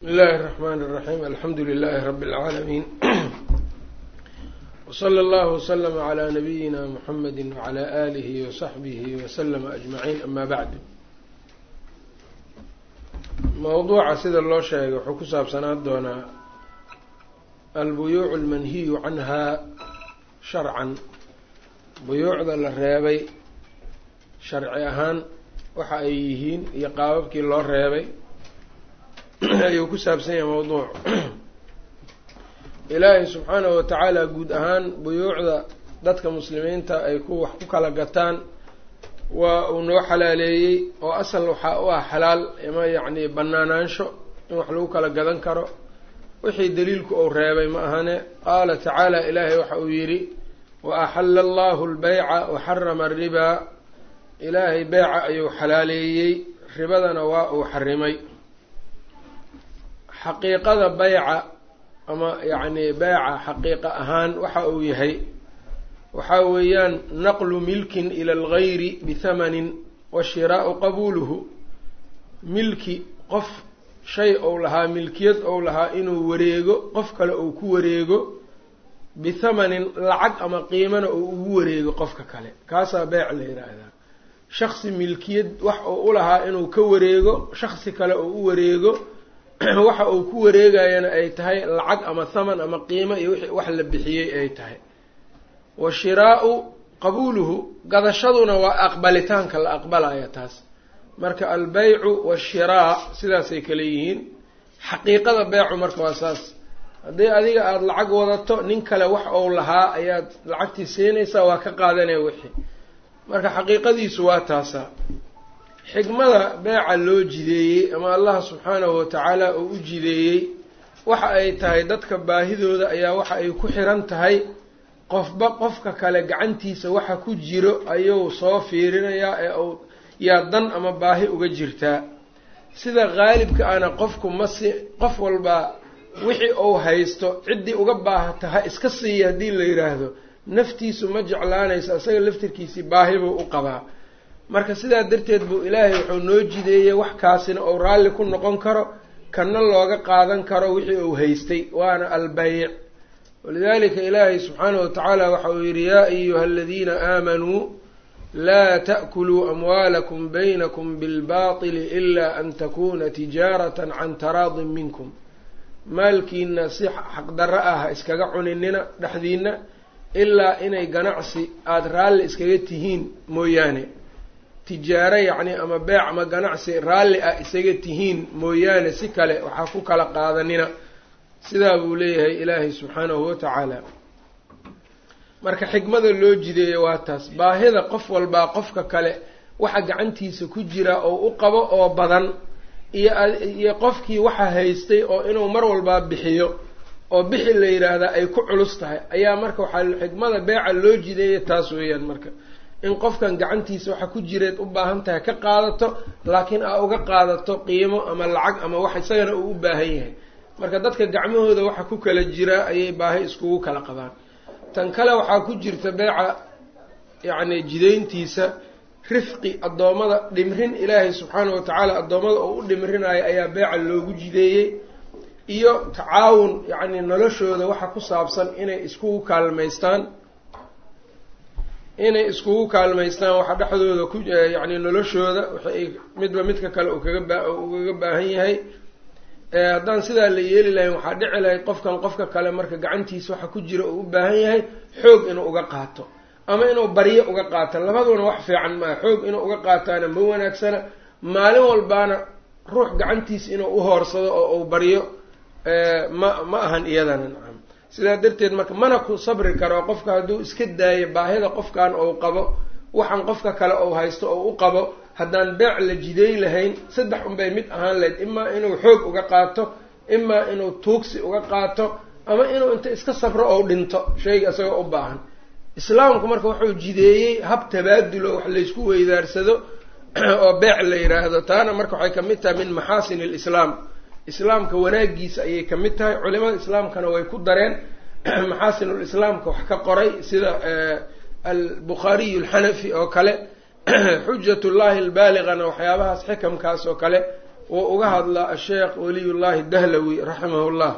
بsم الlh الرحmn الرحيم alxamdu لlh رb العاalمين وصlى اllه وsلم عlى نبyina mحmd وعlى آlih وصaxbih وsلم أجمعين ama bعd mowduuca sida loo sheegay wuxuu ku saabsanaan doonaa albuyuuc اlmanhiyu canha sharcan buyuucda la reebay sharci ahaan waxa ay yihiin iyo qaababkii loo reebay ayuu ku saabsan yahay mawduuc ilaahay subxaanahu watacaala guud ahaan buyuucda dadka muslimiinta ay ku wax ku kala gataan waa uu noo xalaaleeyey oo asal waxaa u ah xalaal ima yacni banaanaansho in wax lagu kala gadan karo wixii daliilku uu reebay ma ahane qaala tacaala ilaahay waxa uu yidhi wa axalla allahu lbeyca wa xarama aribaa ilaahay beyca ayuu xalaaleeyey ribadana waa uu xarimay xaqiiqada beyca ama yacni beyca xaqiiqa ahaan waxa uu yahay waxa weeyaan naqlu milkin ila algayri bithamanin wa shiraau qabuuluhu milki qof shay ou lahaa milkiyad ou lahaa inuu wareego qof kale uu ku wareego bithamanin lacag ama qiimana uu ugu wareego qofka kale kaasaa beyc la yidhaahdaa shaksi milkiyad wax uu u lahaa inuu ka wareego shaksi kale uu u wareego waxa uu ku wareegayana ay tahay lacag ama thaman ama qiimo iyo wixii wax la bixiyey ay tahay wa shiraau qabuuluhu gadashaduna waa aqbalitaanka la aqbalaya taas marka albeycu washiraa sidaasay kale yihiin xaqiiqada beycu marka waa saas haddii adiga aada lacag wadato nin kale wax ou lahaa ayaad lacagtii siinaysaa waa ka qaadanaya wixii marka xaqiiqadiisu waa taasaa xikmada beeca loo jideeyey ama allah subxaanahu watacaala uu u jideeyey waxa ay tahay dadka baahidooda ayaa waxa ay ku xiran tahay qofba qofka kale gacantiisa waxa ku jiro ayuu soo fiirinayaa ee uu yaa dan ama baahi uga jirtaa sida qaalibka ana qofku masi qof walbaa wixii uu haysto ciddii uga baahata ha iska siiya haddii la yidhaahdo naftiisu ma jeclaanayso isaga laftirkiisii baahi buu u qabaa marka sidaa darteed buu ilaahay wuxuu noo jideeyey wax kaasina uu raalli ku noqon karo kana looga qaadan karo wixii uu haystay waana albeyc walidalika ilaahay subxaanahu watacaala waxa uu yidhi yaa ayuha aladiina aamanuu laa ta'kuluu amwaalakum baynakum bilbaatili ila an takuna tijaaratan can taraadin minkum maalkiina si xaqdarro ah ha iskaga cuninina dhexdiina ilaa inay ganacsi aada raalli iskaga tihiin mooyaane tijaaro yacni ama beec ama ganacsi raalli ah isaga tihiin mooyaane si kale waxaa ku kala qaadanina sidaa buu leeyahay ilaahay subxaanahu watacaala marka xikmada loo jideeya waa taas baahida qof walbaa qofka kale waxa gacantiisa ku jira oo u qabo oo badan iyo iyo qofkii waxa haystay oo inuu mar walbaa bixiyo oo bixi la yidhaahdaa ay ku culus tahay ayaa marka waxaa xikmada beeca loo jideeya taas weeyaan marka in qofkan gacantiisa waxa ku jireed u baahan tahay ka qaadato laakiin aa uga qaadato qiimo ama lacag ama wax isagana uu u baahan yahay marka dadka gacmahooda waxa ku kala jiraa ayay baahi iskugu kala qabaan tan kale waxaa ku jirta beeca yacni jidayntiisa rifqi addoommada dhimrin ilaahay subxaanahu watacaala addoommada oo u dhimrinayo ayaa beeca loogu jideeyey iyo tacaawun yacni noloshooda waxa ku saabsan inay iskugu kaalmaystaan inay iskugu kaalmaystaan waxa dhexdooda ku yacni noloshooda waxay midba midka kale uu kaga baa ugaga baahan yahay haddaan sidaa la yeeli lahayn waxaa dhici lahayd qofkan qofka kale marka gacantiisa waxa ku jira uu u baahan yahay xoog inuu uga qaato ama inuu baryo uga qaato labaduna wax fiican maaha xoog inuu uga qaataana ma wanaagsana maalin walbaana ruux gacantiisa inuu uhoorsado oo uu baryo ma ma ahan iyadana nacam sidaa darteed marka mana ku sabri karo qofka hadduu iska daayo baahida qofkan ou qabo waxaan qofka kale ou haysto oo u qabo haddaan beec la jideey lahayn saddex unbay mid ahaan lahayd imaa inuu xoog uga qaato imaa inuu tuugsi uga qaato ama inuu inta iska sabro ou dhinto shayga isagoo u baahan islaamku marka wuxuu jideeyey hab tabaadulo wax laysku weydaarsado oo beec la yidhaahdo taana marka waxay kamid tahay min maxaasin alislaam islaamka wanaagiisa ayay ka mid tahay culimada islaamkana way ku dareen maxaasinulislaamka wax ka qoray sida albukhaariyu alxanafi oo kale xujat llahi albaaligana waxyaabahaas xikamkaas oo kale wuu uga hadlaa asheekh waliyullaahi dahlawi raximahullah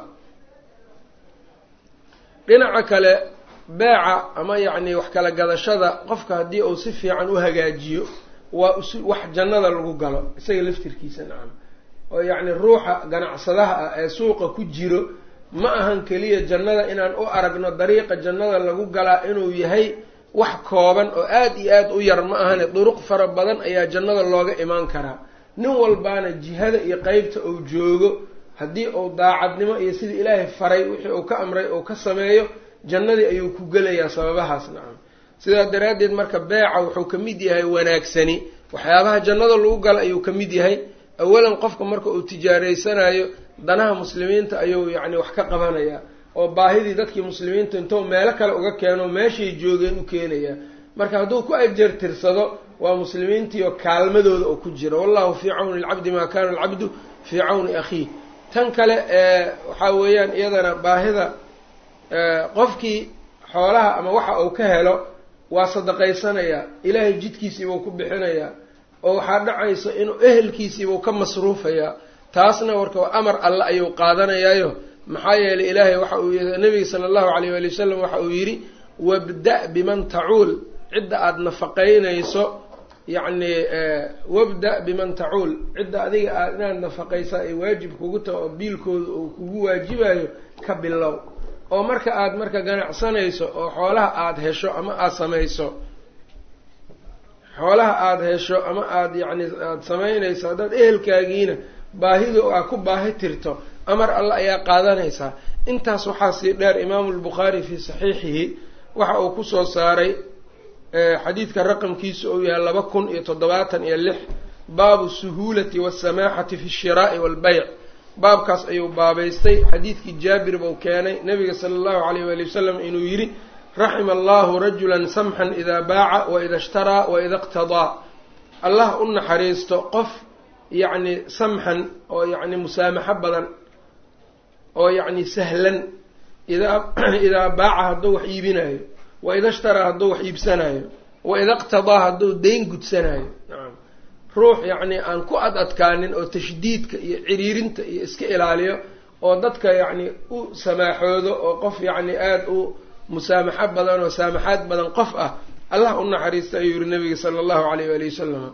dhinaca kale beeca ama yacni wax kala gadashada qofka haddii uu si fiican u hagaajiyo waa wax jannada lagu galo isaga laftirkiisa nacam oo yacni ruuxa ganacsadaha ah ee suuqa ku jiro ma ahan keliya jannada inaan u aragno dariiqa jannada lagu galaa inuu yahay wax kooban oo aada iyo aada u yar ma ahane duruq fara badan ayaa jannada looga imaan karaa nin walbaana jihada iyo qeybta uu joogo haddii uu daacadnimo iyo sidii ilaahay faray wixii uu ka amray uu ka sameeyo jannadii ayuu ku gelayaa sababahaas nacam sidaa daraaddeed marka beeca wuxuu ka mid yahay wanaagsani waxyaabaha jannada lagu gala ayuu ka mid yahay awalan qofka marka uu tijaaraysanayo danaha muslimiinta ayuu yacni wax ka qabanayaa oo baahidii dadkii muslimiinta intou meelo kale uga keeno meeshay joogeen u keenayaa marka hadduu ku ajar tirsado waa muslimiintiioo kaalmadooda oo ku jira wallahu fii cawni alcabdi maa kana alcabdu fii cawni akhiih tan kale ee waxaa weeyaan iyadana baahida qofkii xoolaha ama waxa uu ka helo waa sadaqaysanayaa ilaahay jidkiisiibuu ku bixinayaa oo waxaa dhacaysa inuu ehelkiisiibuu ka masruufayaa taasna warka amar alle ayuu qaadanayaayo maxaa yeelay ilaahay waxa uu nabiga sala allahu alayh waali wasalam waxa uu yidhi wabda biman tacuul cidda aada nafaqaynayso yacni wabda biman tacuul cidda adiga aad inaad nafaqaysaa ay waajib kugu taha oo biilkooda uu kugu waajibayo ka bilow oo marka aada marka ganacsanayso oo xoolaha aada hesho ama aada samayso xoolaha aada hesho ama aada yacni aada samaynayso haddaad ehelkaagiina baahidu aa ku baahi tirto amar alle ayaa qaadanaysaa intaas waxaa sii dheer imaamu lbukhaari fii saxiixihi waxa uu kusoo saaray xadiidka raqamkiisu uu yahay laba kun iyo toddobaatan iyo lix baabu suhuulati wasamaaxati fi shiraa'i waalbayc baabkaas ayuu baabaystay xadiidkii jaabir buu keenay nabiga sala allahu alayh waali wasalam inuu yidhi raxima allahu rajulan samxan idaa baaca waida ishtaraa waida iqtadaa allah u naxariisto qof yacni samxan oo yacni musaamaxo badan oo yacni sahlan idaa idaa baaca hadduu wax iibinayo waida ishtaraa hadduu wax iibsanayo waida iqtadaa hadduu dayn gudsanayo nacam ruux yacni aan ku ad adkaanin oo tashdiidka iyo ciriirinta iyo iska ilaaliyo oo dadka yacni u samaaxoodo oo qof yacni aada u musaamaxo badan oo saamaxaad badan qof ah allah u naxariista ayuu yihi nabiga sala allahu alayh waali wasalam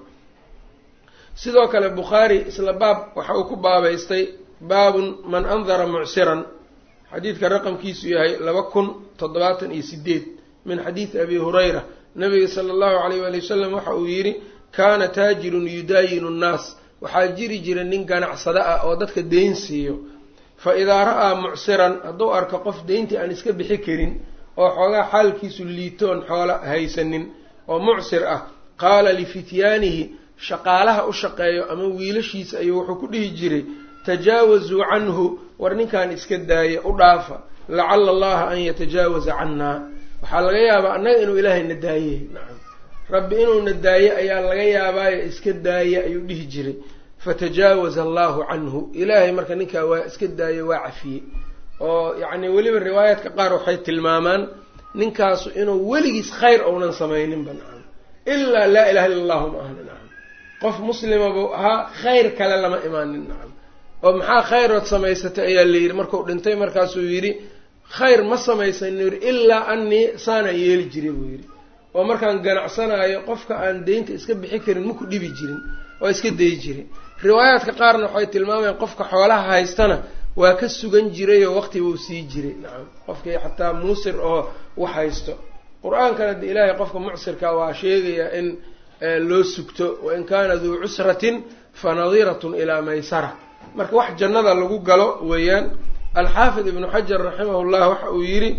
sidoo kale bukhaari isla baab waxa uu ku baabaystay baabun man andara mucsiran xadiidka raqamkiisu yahay laba kun toddobaatan iyo sideed min xadiidi abi hurayra nabiga sala allahu alayh waali wasalam waxa uu yidhi kaana taajirun yudaayinu nnaas waxaa jiri jira nin ganacsado ah oo dadka deyn siiyo fa idaa ra'aa mucsiran hadduu arko qof deyntii aan iska bixi karin oo xoogaa xaalkiisu liitoon xoola haysanin oo mucsir ah qaala lifityaanihi shaqaalaha u shaqeeyo ama wiilashiisa ayuu wuxuu ku dhihi jiray tajaawazuu canhu war ninkan iska daaya u dhaafa lacala allaha an yatajaawaza cannaa waxaa laga yaabaa annaga inuu ilaahayna daaye nacam rabbi inuuna daaye ayaa laga yaabaayo iska daaya ayuu dhihi jiray fatajaawaza allahu canhu ilaahay marka ninkaa waa iska daaye waa cafiyey oo yacni weliba riwaayaadka qaar waxay tilmaamaan ninkaasu inuu weligiis khayr ounan samayninba nacam ilaa laa ilaha illa allahu ma ahna nacam qof muslima buu ahaa khayr kale lama imaanin nacam oo maxaa khayrood samaysatay ayaa la yidhi markuu dhintay markaasuu yidhi khayr ma samaysanin yidhi ilaa anii saanaan yeeli jiray buu yidhi oo markaan ganacsanaayo qofka aan deynta iska bixi karin maku dhibi jirin oo iska dayi jiray riwaayaadka qaarna waxay tilmaamayaan qofka xoolaha haystana waa ka sugan jiray oo waqti buu sii jiray nacam qofkii xataa muusir oo wax haysto qur-aankana de ilaahay qofka mucsirka waa sheegayaa in loo sugto wain kaana duu cusratin fa nadiratun ilaa maysara marka wax jannada lagu galo weeyaan alxaafid ibnu xajar raximah llah waxa uu yidhi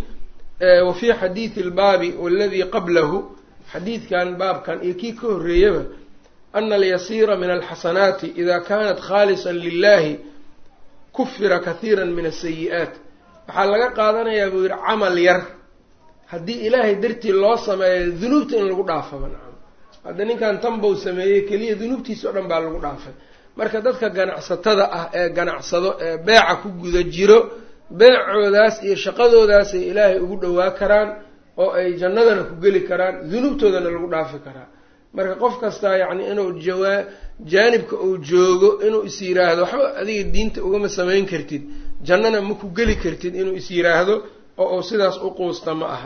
wa fii xadiidi albaabi waladii qablahu xadiidkan baabkan iyo kii ka horreeyaba ana alyasiira min alxasanaati ida kanat khaalisan lilahi kufira kathiira min asayi-aat waxaa laga qaadanayaa buu yidhi camal yar haddii ilaahay dartii loo sameeyo dunuubta in lagu dhaafaba nacam hadda ninkan tanbow sameeyey keliya dunuubtiisa o dhan baa lagu dhaafay marka dadka ganacsatada ah ee ganacsado ee beeca ku guda jiro beecoodaas iyo shaqadoodaasay ilaahay ugu dhowaa karaan oo ay jannadana ku geli karaan dunuubtoodana lagu dhaafi karaa marka qof kastaa yacni inuu jawaa jaanibka uu joogo inuu is yiraahdo waxba adiga diinta ugama samayn kartid jannana ma ku geli kartid inuu is yiraahdo oo uu sidaas u quusta ma aha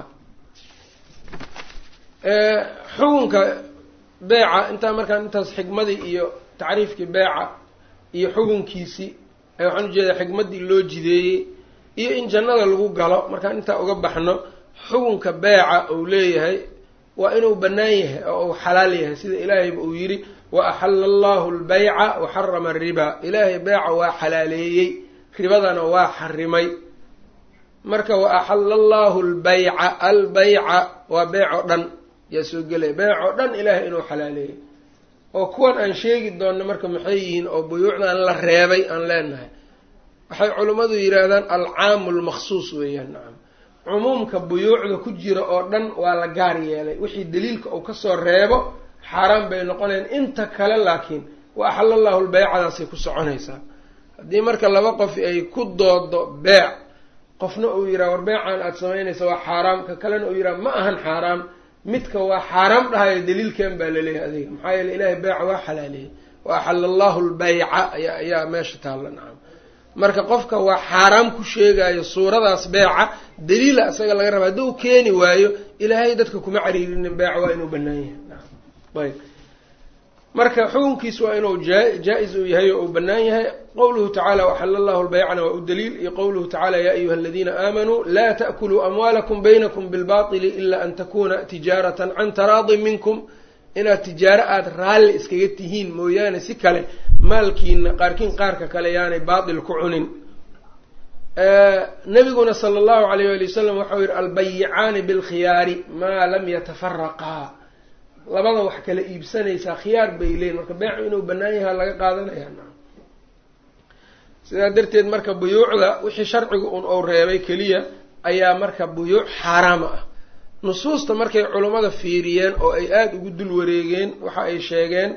xukunka beeca intaa markaan intaas xikmadii iyo tacriifkii beeca iyo xukunkiisii waxaan ujeedaa xikmaddii loo jideeyey iyo in jannada lagu galo markaan intaa uga baxno xukunka beeca uu leeyahay waa inuu bannaan yahay oo uu xalaal yahay sida ilaahayba uu yidhi wa axalla allahu albayca wa xarama alriba ilaahay beeca waa xalaaleeyey ribadana waa xarimay marka wa axalla allahu albayca albayca waa beec oo dhan yaa soo gelaya beec oo dhan ilaahay inuu xalaaleeyey oo kuwan aan sheegi doonno marka maxay yihiin oo buyuucdan la reebay aan leenahay waxay culimmadu yidhaahdaan alcaamu lmaksuus weeyaan nacam cumuumka buyuucda ku jira oo dhan waa la gaar yeelay wixii daliilka uu kasoo reebo xaaraan bay noqonayaan inta kale laakiin wa axalla allahu lbaycadaasay ku soconaysaa haddii marka laba qof ay ku doodo beec qofna uu yidhaha war beecaan aada samaynaysa waa xaaraam ka kalena uu yidhaha ma ahan xaaraam midka waa xaaraam dhahayo daliilkan baa laleeyahay adiga maxaa yeele ilaahay beeca waa xalaaleeyey wa axalla allahu lbayca ayaa ayaa meesha taalla nacam marka qofka waa xaaraam ku sheegayo suuradaas beeca daliila isaga laga raba haddii u keeni waayo ilaahay dadka kuma cariirinin beeca waa inuu banaan yahay nacam ayb marka xukunkiis waa inuu jaa-is uu yahay oo uu bannaan yahay qowluhu tacala waxala allahu lbaycana waa u daliil iyo qowluhu tacala ya ayuha aladiina aamanuu laa ta'kuluu amwaalakum baynakum bilbaطili ila an takuna tijaaratan can taraadin minkum inaad tijaaro aada raalli iskaga tihiin mooyaane si kale maalkiina qaarkiin qaarka kale yaanay baatil ku cunin nabiguna sala allahu alayh wali wasalam waxau yihi albayicaani bilkhiyaari maa lam yatafaraqaa labada wax kala iibsanaysaa khiyaar bay leeyiin marka beecu inuu bannaan yaha laga qaadanaya na sidaa darteed marka buyuucda wixii sharcigu un ou reebay keliya ayaa marka buyuuc xaaraama ah nusuusta markay culummada fiiriyeen oo ay aada ugu dul wareegeen waxa ay sheegeen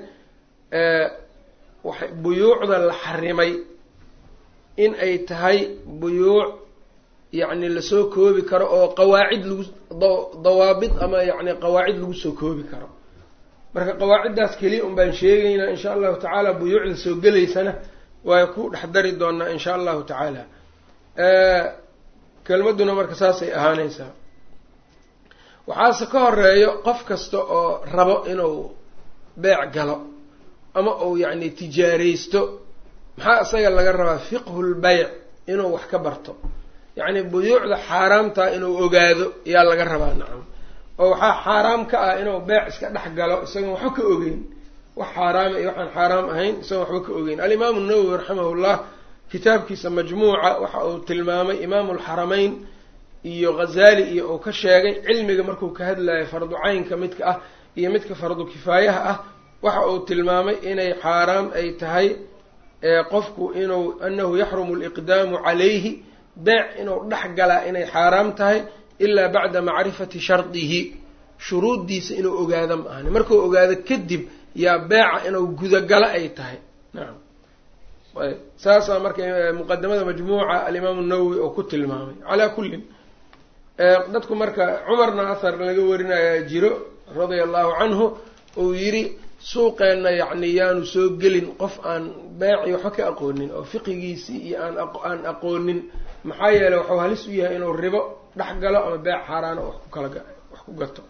buyuucda la xarimay in ay tahay buyuuc yacni lasoo koobi karo oo qawaacid lagu dawaabid ama yacni qawaacid lagu soo koobi karo marka qawaaciddaas keliya un baan sheegaynaa insha allahu tacaala buyuucda soo gelaysana waa ku dhex dari doonaa insha allahu tacaala kelmadduna marka saasay ahaanaysaa waxaase ka horeeyo qof kasta oo rabo inuu beec galo ama uu yacni tijaaraysto maxaa isaga laga rabaa fiqhu lbayc inuu wax ka barto yacni buyuucda xaaraamtaa inuu ogaado yaa laga rabaa nacam oo waxaa xaaraam ka ah inuu beec iska dhex galo isagoon waxba ka ogeyn wax xaaraama iyo waxaan xaaraam ahayn isagoon waxba ka ogeyn alimaamu nawowi raximahullah kitaabkiisa majmuuca waxa uu tilmaamay imaamu alxarameyn iyo ghazaali iyo uu ka sheegay cilmiga markuu ka hadlayo fardu caynka midka ah iyo midka fardu kifaayaha ah waxa uu tilmaamay inay xaaraam ay tahay qofku inuu anahu yaxrumu liqdaamu calayhi beec inuu dhex galaa inay xaaraam tahay ilaa bacda macrifati shardihi shuruuddiisa inuu ogaado ma ahani markuu ogaado kadib yaa beeca inuu gudagalo ay tahay nacam ayb saasaa marka muqadamada majmuuca alimaamu nawowi oo ku tilmaamay calaa kullin dadku marka cumarna ahar laga warinayaa jiro radia allahu canhu uu yidhi suuqeenna yacni yaanu soo gelin qof aan beeci waxba ka aqoonin oo fiqigiisii iyo aan aan aqoonin maxaa yeeley waxuu halis u yahay inuu ribo dhex galo ama beec xaaraano wax ku kala wax ku gato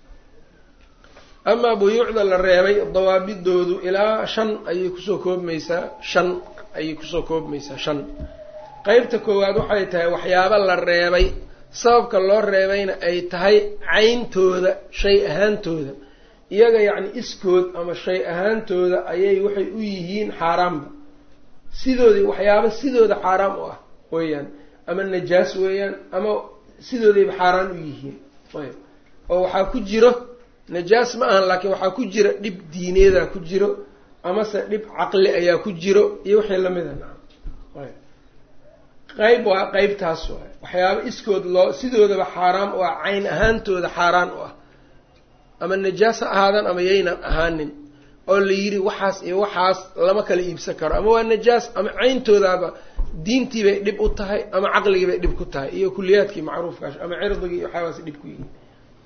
amaa buyuucda la reebay dawaabidoodu ilaa shan ayay kusoo koobmaysaa shan ayay kusoo koobmaysaa shan qeybta koowaad waxay tahay waxyaabo la reebay sababka loo reebayna ay tahay cayntooda shay ahaantooda iyaga yacni iskood ama shay ahaantooda ayay waxay u yihiin xaaraamba sidoodii waxyaabo sidooda xaaraam u ah weeyaan ama najaas weeyaan ama sidoodayba xaaraan u yihiin ayb oo waxaa ku jiro najaas ma ahan laakiin waxaa ku jira dhib diineedaa ku jiro amase dhib caqli ayaa ku jiro iyo wixii lamida naam ayb qeyb waa qeybtaas waay waxyaabo iskood loo sidoodaba xaaraam u ah cayn ahaantooda xaaraan u ah ama najaas ha ahaadaan ama yaynan ahaanin oo la yidhi waxaas iyo waxaas lama kala iibsan karo ama waa najaas ama cayntoodaaba diintii bay dhib u tahay ama caqligii bay dhib ku tahay iyo kuliyaadkii macruufkaas ama cirdigii iyo waxyaabaas dhib ku yihiin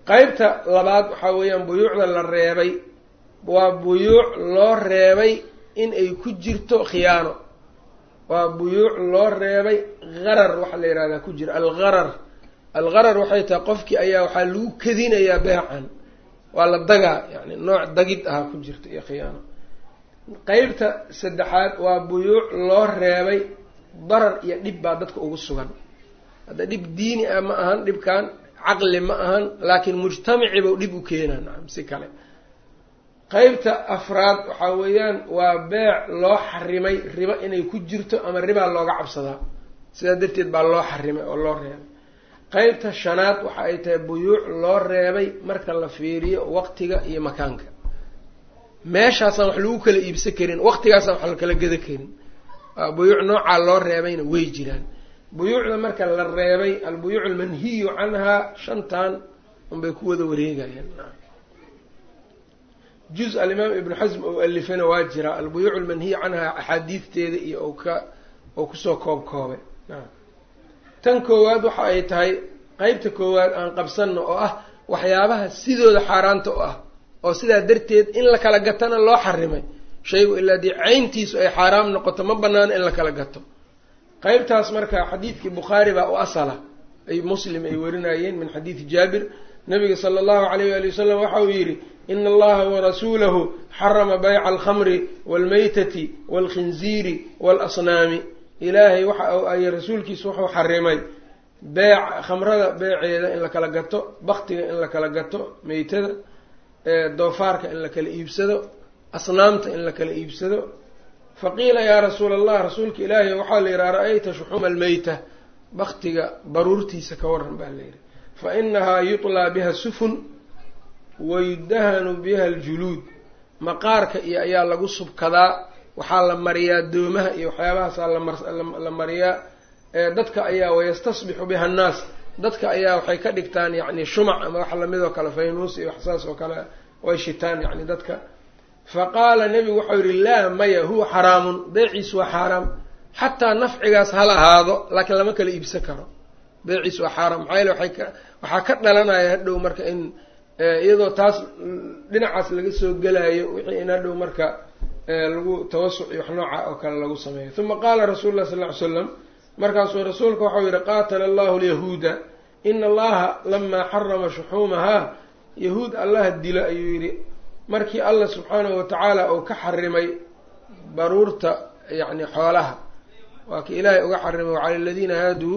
qeybta labaad waxaa weeyaan buyuucda la reebay waa buyuuc loo reebay in ay ku jirto khiyaano waa buyuuc loo reebay harar waxaa la yihahdaa ku jira algharar algharar waxay tahay qofkii ayaa waxaa lagu kadinayaa beecan waa la dagaa yani nooc dagid ahaa ku jirta iyo khiyaano qeybta saddexaad waa buyuuc loo reebay darar iyo dhib baa dadka ugu sugan hadda dhib diini ah ma ahan dhibkan caqli ma ahan laakiin mujtamaciba dhib u keenaa nacam si kale qeybta afraad waxaa weeyaan waa beec loo xarimay ribo inay ku jirto ama ribaa looga cabsadaa sidaa darteed baa loo xarimay oo loo reebay qeybta shanaad waxa ay tahay buyuuc loo reebay marka la fiiriyo waqtiga iyo makaanka meeshaasaan wax lagu kala iibsan karin waqtigaasaan wax la kala geda karin waa buyuuc noocaa loo reebayna way jiraan buyuucda marka la reebay albuyuuc almanhiyu canhaa shantan unbay ku wada wareegayaan juz alimaam ibnu xasm ou alifana waa jiraa albuyuuc almanhiyu canhaa axaadiidteeda iyo ou ka oo kusoo koob koobay tan koowaad waxa ay tahay qeybta koowaad aan qabsanno oo ah waxyaabaha sidooda xaaraanta u ah oo sidaa darteed in la kala gatana loo xarimay shaygu ilaa dii cayntiisu ay xaaraam noqoto ma banaano in la kala gato qeybtaas marka xadiidkii bukhaari baa u asala ay muslim ay warinayeen min xadiidi jaabir nabiga sala allahu alayh waali wasalam waxa uu yidhi ina allaha warasuulahu xarama bayca alkhamri waalmaytati waalkhinziiri waalasnaami ilaahay waxa ay rasuulkiisu wuxuu xarimay beec khamrada beeceeda in la kala gato baktiga in la kala gato meytada doofaarka in la kala iibsado asnaamta in la kala iibsado faqiila yaa rasuula allah rasuulka ilaahi waxaa la yidhaha ra-ayta shuxuuma almeyta baktiga baruurtiisa ka waran baa la yidhi fa inahaa yutlaa biha sufun wayudahanu biha aljuluud maqaarka iyo ayaa lagu subkadaa waxaa la mariyaa doomaha iyo waxyaabahaasaa la mariyaa dadka ayaa wayastasbixu biha annaas dadka ayaa waxay ka dhigtaan yacni shumac ama wax lamid oo kale faynuus iyo waxsaas oo kale way shitaan yacni dadka fa qaala nebigu waxau yihi laa maya huwa xaraamun beeciisu waa xaaraam xataa nafcigaas hal ahaado laakiin lama kala iibsan karo beeciisu waa xaaraam maxaa yeele waay ka waxaa ka dhalanaya hadhow marka in iyadoo taas dhinacaas laga soo gelaayo wixii in hadhow marka lagu tawasuc iyo wax nooca oo kale lagu sameeyo uma qaala rasuulu lah sal ly slam markaasuu rasuulka waxau yihi qaatala allahu lyahuuda ina allaha lamaa xarama shuxuumahaa yahuud allaha dilo ayuu yidhi markii allah subxaanahu watacaala uu ka xarimay baruurta yacni xoolaha waa ki ilaahay uga xarimay wacala aladiina haaduu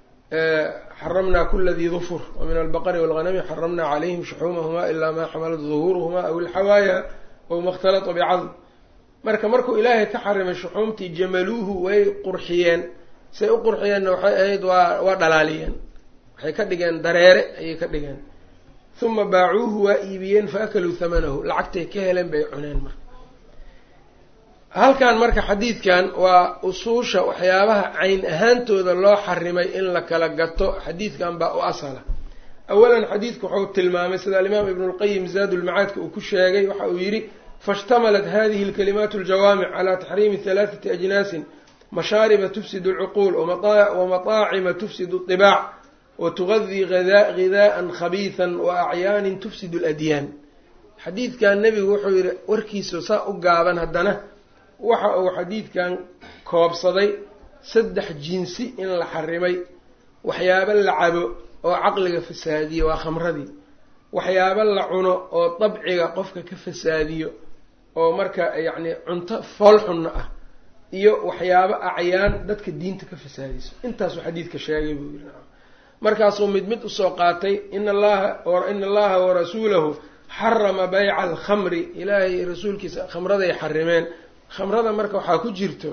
xaramnaa kula dii dufur wa min albaqari walghanami xaramnaa calayhim shuxuumahumaa ilaa maa xamalat duhuuruhumaa aw ilxawaaya aw ma khtalata bicadm marka markuu ilaahay ka xarimay shuxuumtii jamaluuhu way qurxiyeen say u qurxiyeenna waxay ahayd waa waa dhalaaliyeen waxay ka dhigeen dareere ayay ka dhigeen uma baacuuhu waa iibiyeen fa akaluu hamanahu lacagtay ka heleen bay cuneen marka halkan marka xadiidkan waa usuusha waxyaabaha cayn ahaantooda loo xarimay in la kala gato xadiidkan baa u asala awalan xadiidku wuxuu tilmaamay sida alimaam ibnu lqayim zaadulmacaadka uu ku sheegay waxa uu yidhi faاshtamalat hadihi اlkalimaat اljawaamic calى taxriimi halaaثati ajnaasin mashaariba tufsid اlcuquul wamaطaacima tufsid اطibaac watugadi ghidaءa khabiiثa waacyaanin tufsid اladyaan xadiidkan nebigu wuxuu yihi warkiisa saa u gaaban haddana waxa uu xadiidkan koobsaday saddex jinsi in la xarimay waxyaabo la cabo oo caqliga fasaadiyo waa khamradii waxyaabo la cuno oo dabciga qofka ka fasaadiyo oo marka yacni cunto foolxunna ah iyo waxyaabo acyaan dadka diinta ka fasaadiso intaasuu xadiidka sheegay buu yiri markaasuu mid mid usoo qaatay in allaha ina allaha warasuulahu xarama bayca alkhamri ilaahay rasuulkiisa khamraday xarimeen khamrada marka waxaa ku jirto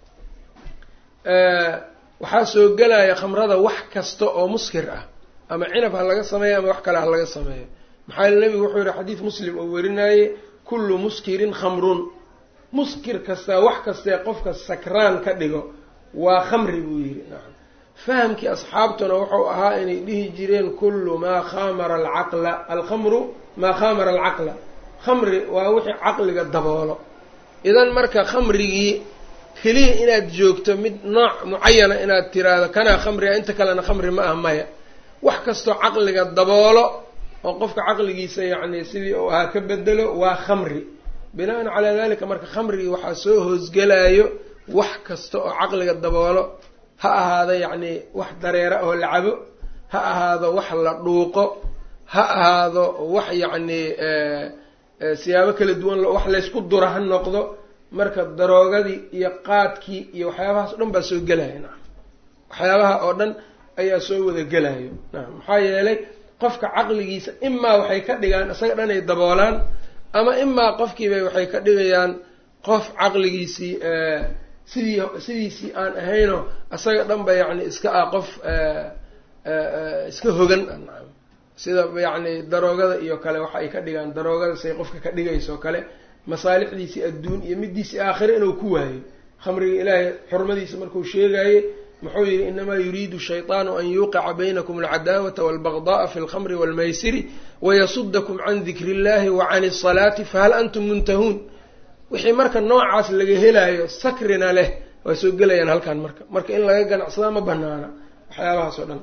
waxaa soo gelaya khamrada wax kasta oo muskir ah ama cinab ha laga sameeyo ama wax kale ha laga sameeyo maxaa yele nebigu wuxuu yihi xadiid muslim oo warinaayey kullu muskirin khamrun muskir kastaa wax kastee qofka sakraan ka dhigo waa khamri buu yihi fahamkii asxaabtuna wuxuu ahaa inay dhihi jireen kullu maa khamara alcaqla alkhamru maa khamara alcaqla khamri waa wixii caqliga daboolo idan marka khamrigii keliya inaad joogto mid nooc mucayana inaad tiraahdo kanaa khamriga inta kalena khamri ma ah maya wax kastoo caqliga daboolo oo qofka caqligiisa yacni sidii uu ahaa ka bedelo waa khamri bina'an calaa dalika marka khamrigii waxaa soo hoosgelaayo wax kasta oo caqliga daboolo ha ahaado yacni wax dareera oo la cabo ha ahaado wax la dhuuqo ha ahaado wax yacni siyaabo kala duwan wax laysku duro ha noqdo marka daroogadii iyo qaadkii iyo waxyaabahaas o dhan baa soo gelaya nacam waxyaabaha oo dhan ayaa soo wada gelayo nacam maxaa yeelay qofka caqligiisa imaa waxay ka dhigaan isaga dhan ay daboolaan ama imaa qofkiibay waxay ka dhigayaan qof caqligiisii sidii sidiisii aan ahaynoo isaga dhan ba yacni iska ah qof iska hogan nacam sida yacni daroogada iyo kale waxa ay ka dhigaan daroogada say qofka ka dhigayso kale masaalixdiisii adduun iyo midiisii aakhire inuu ku waayo khamriga ilaahay xurmadiisa markuu sheegaye muxuu yihi inamaa yuriidu shayطaanu an yuuqica baynakum alcadaawata walbagda'a fi lkhamri walmaysiri wayasudakum can dikri illahi wa can الsalaati fahal antum muntahuun wixii marka noocaas laga helaayo sakrina leh waa soo gelayaan halkan marka marka in laga ganacsadaa ma banaana waxyaabahaas oo dhan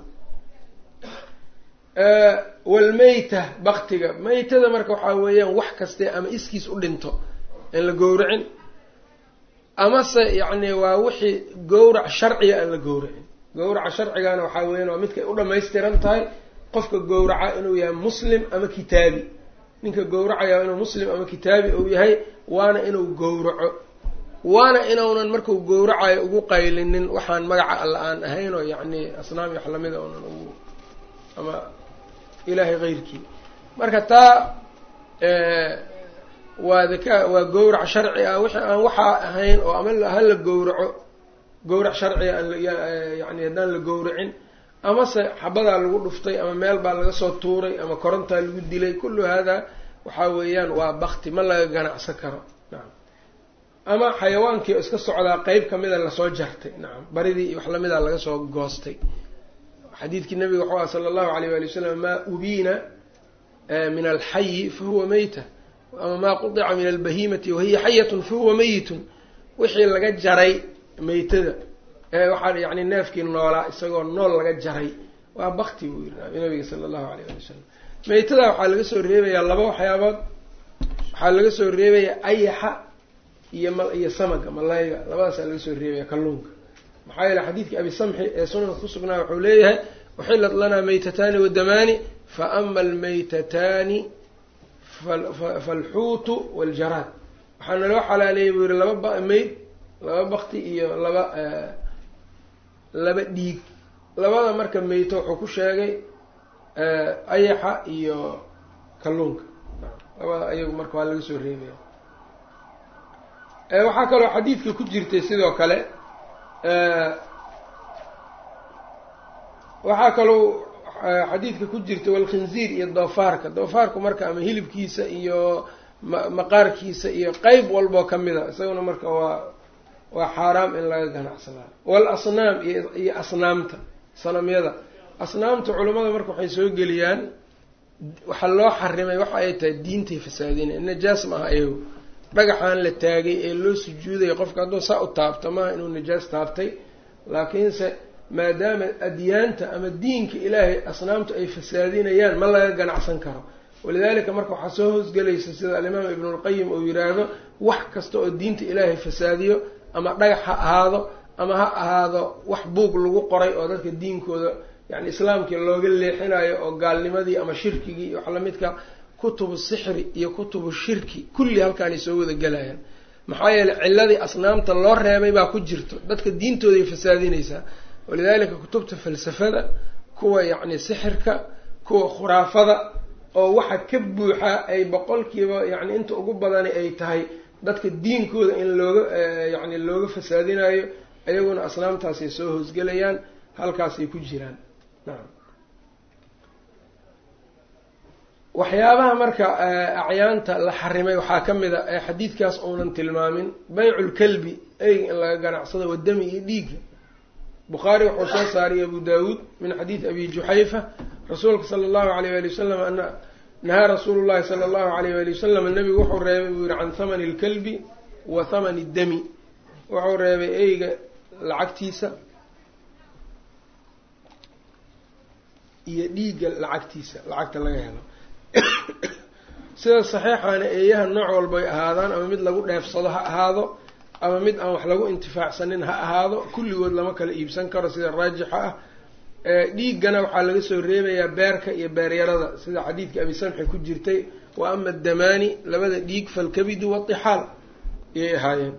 walmeyta baktiga meytada marka waxaa weeyaan wax kaste ama iskiis u dhinto in la gowracin amase yacni waa wixii gowrac sharciga aan la gowracin gowraca sharcigana waxaa weeyaan waa midkay u dhamaystiran tahay qofka gowraca inuu yahay muslim ama kitaabi ninka gowracaya inuu muslim ama kitaabi uu yahay waana inuu gowraco waana inuunan marku gowracayo ugu qaylinin waxaan magaca alla aan ahayn oo yacni asnaam iyo wax lamida unan ugu ama ilaahay keyrkii marka taa waa daka waa gowrac sharci ah wixii aan waxaa ahayn oo ama hala gowraco gowrac sharciga aan yani haddaan la gowracin amase xabadaa lagu dhuftay ama meel baa laga soo tuuray ama korontaa lagu dilay kullu haadaa waxaa weeyaan waa bakti ma laga ganacsan karo nacam ama xayawaankii oo iska socdaa qeyb kamida lasoo jartay nacam baridii iyo wax lamida laga soo goostay xadiidkii nabiga waxuu aha sala allahu alayh wali wasalam maa ubiina min alxayi fahuwa meyta ama maa qudica min albahimati wahiya xayatun fahuwa meyitun wixii laga jaray meytada waxaa yani neefkii noolaa isagoo nool laga jaray waa bakti buu yiri nabiga sala allahu alayh ali wasalam meytada waxaa laga soo reebayaa laba waxyaabood waxaa laga soo reebayaa ayaxa iyo m iyo samaga malayga labadaasaa laga soo reebaya kalluunka maxaa yeele xadiidkii abi samxi ee sunanka kusugnaa wuxuu leeyahay uxilat lanaa meytataani wadamaani fa ama almeytataani falxuutu waljaraad waxaa naloo xalaaleeyay buu yihi laba meyd laba bakti iyo laba laba dhiig labada marka meyto wuxuu ku sheegay ayaxa iyo kalluunka labada ayagu marka waa laga soo reebaya waxaa kaloo xadiidka ku jirtay sidoo kale waxaa kaloo xadiidka ku jirta walkhinziir iyo doofaarka doofaarku marka ama hilibkiisa iyo maqaarkiisa iyo qeyb walboo kamida isaguna marka waa waa xaaraam in laga ganacsadaa walasnaam iyo asnaamta sanamyada asnaamta culimmada marka waxay soo geliyaan waxaa loo xarimay waxa ay tahay diintay fasaadina najaas ma aha ayago dhagaxaan la taagay ee loo sujuudaya qofka hadduu saa u taabto maaha inuu najaas taabtay laakiinse maadaama adyaanta ama diinka ilaahay asnaamtu ay fasaadinayaan ma laga ganacsan karo walidaalika marka waxaa soo hoosgelaysa sida alimaam ibnulqayim uu yiraahdo wax kasta oo diinta ilaahay fasaadiyo ama dhagax ha ahaado ama ha ahaado wax buug lagu qoray oo dadka diinkooda yani islaamkii looga leexinayo oo gaalnimadii ama shirkigii iyo wax lamidka kutubu sixri iyo kutubu shirki kulli halkaanay soo wada gelayaan maxaa yeeley ciladii asnaamta loo reebay baa ku jirto dadka diintooday fasaadinaysaa walidaalika kutubta falsafada kuwa yacni sixirka kuwa khuraafada oo waxa ka buuxa ay boqolkiiba yacni inta ugu badani ay tahay dadka diinkooda in looga yacni looga fasaadinayo ayaguna asnaamtaasay soo hoosgelayaan halkaasay ku jiraan nacam waxyaabaha marka acyaanta la xarimay waxaa ka mid a ee xadiidkaas uunan tilmaamin bayculkalbi eyga in laga ganacsado wadami iyo dhiigga bukhaari wuxuu soo saariyay abu daawuud min xadiidi abi juxayfa rasuulka sala allahu alayh wali wasalam ana nahaa rasuulu llahi sala allahu alayh wali wasalam nabigu wuxuu reebay buu yihi can thamani lkalbi wa thamani dami wuxuu reebay eyga lacagtiisa iyo dhiigga lacagtiisa lacagta laga helo sida saxiixaana eeyaha nooc walbay ahaadaan ama mid lagu dheefsado ha ahaado ama mid aan wax lagu intifaacsanin ha ahaado kulligood lama kala iibsan karo sida raajixa ah dhiiggana waxaa laga soo reebayaa beerka iyo beeryarada sida xadiidka abi samxi ku jirtay wa ama addamaani labada dhiig falkabidu watixaal ayay ahaayeen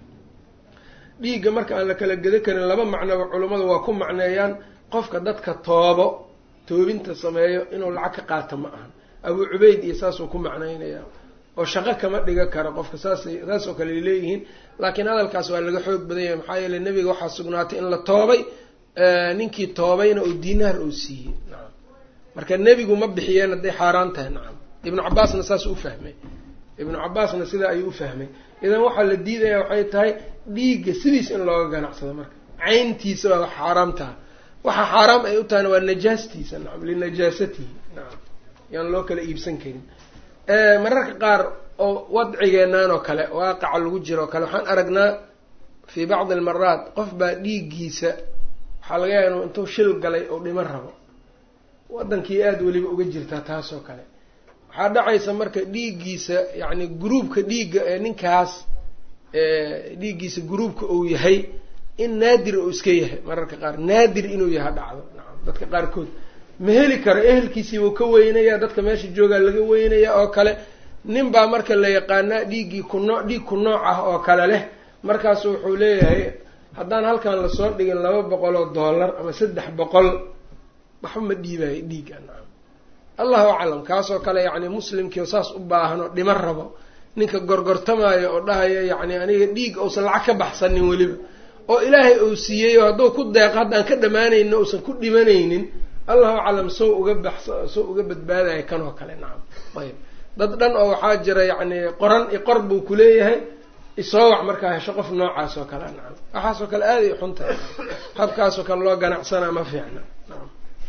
dhiigga marka aan la kala geda karin laba macnoba culummadu waa ku macneeyaan qofka dadka toobo toobinta sameeyo inuu lacag ka qaato ma ahan abuu cubayd iyo saasuu ku macnaynayaa oo shaqo kama dhiga karo qofka saas saasoo kale ay leeyihiin laakiin hadalkaas waa laga xoog badan yahay maxaa yeeley nebiga waxaa sugnaatay in la toobay ninkii toobayna oo diinaar oo siiyey nacam marka nebigu ma bixiyeen hadday xaaraan tahay nacam ibnu cabaasna saas u fahmay ibnu cabaasna sidaa ayuu u fahmay idan waxaa la diidaya waxay tahay dhiigga sidiis in looga ganacsado marka cayntiisa waa wax xaaraam taha waxa xaaraam ay u tahayna waa najaastiisa nacam linajaasatihi nacam yaan loo kala iibsan karin mararka qaar oo wadcigeenaan oo kale waaqaca lagu jiro o kale waxaan aragnaa fii bacdi almaraat qof baa dhiiggiisa waxaa laga yaaba inu intuu shil galay oo dhiman rabo waddankii aada weliba uga jirtaa taasoo kale waxaa dhacaysa marka dhiiggiisa yacni gruubka dhiigga ee ninkaas dhiiggiisa gruubka uu yahay in naadir uu iska yahay mararka qaar naadir inuu yaha dhacdo nacam dadka qaarkood ma heli karo ehelkiisii wuu ka weynaya dadka meesha joogaa laga weynaya oo kale nin baa marka la yaqaanaa dhiiggii ku noo dhiig ku nooc ah oo kale leh markaasu wuxuu leeyahay haddaan halkan lasoo dhigin laba boqol oo dollar ama saddex boqol waxba ma dhiibayo dhiigga nacam allahu aclam kaasoo kale yacni muslimkii saas u baahan oo dhiman rabo ninka gorgortamaayo oo dhahayo yacni aniga dhiig uusan lacag ka baxsanin weliba oo ilaahay uu siiyeyo hadduu ku deeqo haddaan ka dhammaanaynin uusan ku dhimanaynin allahu aclam sow uga bax sow uga badbaadaya kan oo kale nacam ayb dad dhan oo waxaa jira yacni qoran iqor buu kuleeyahay isoowac markaa hesho qof noocaas oo kale nacam waxaasoo kale aaday xun tahay habkaasoo kale loo ganacsanaa ma fiicna nacam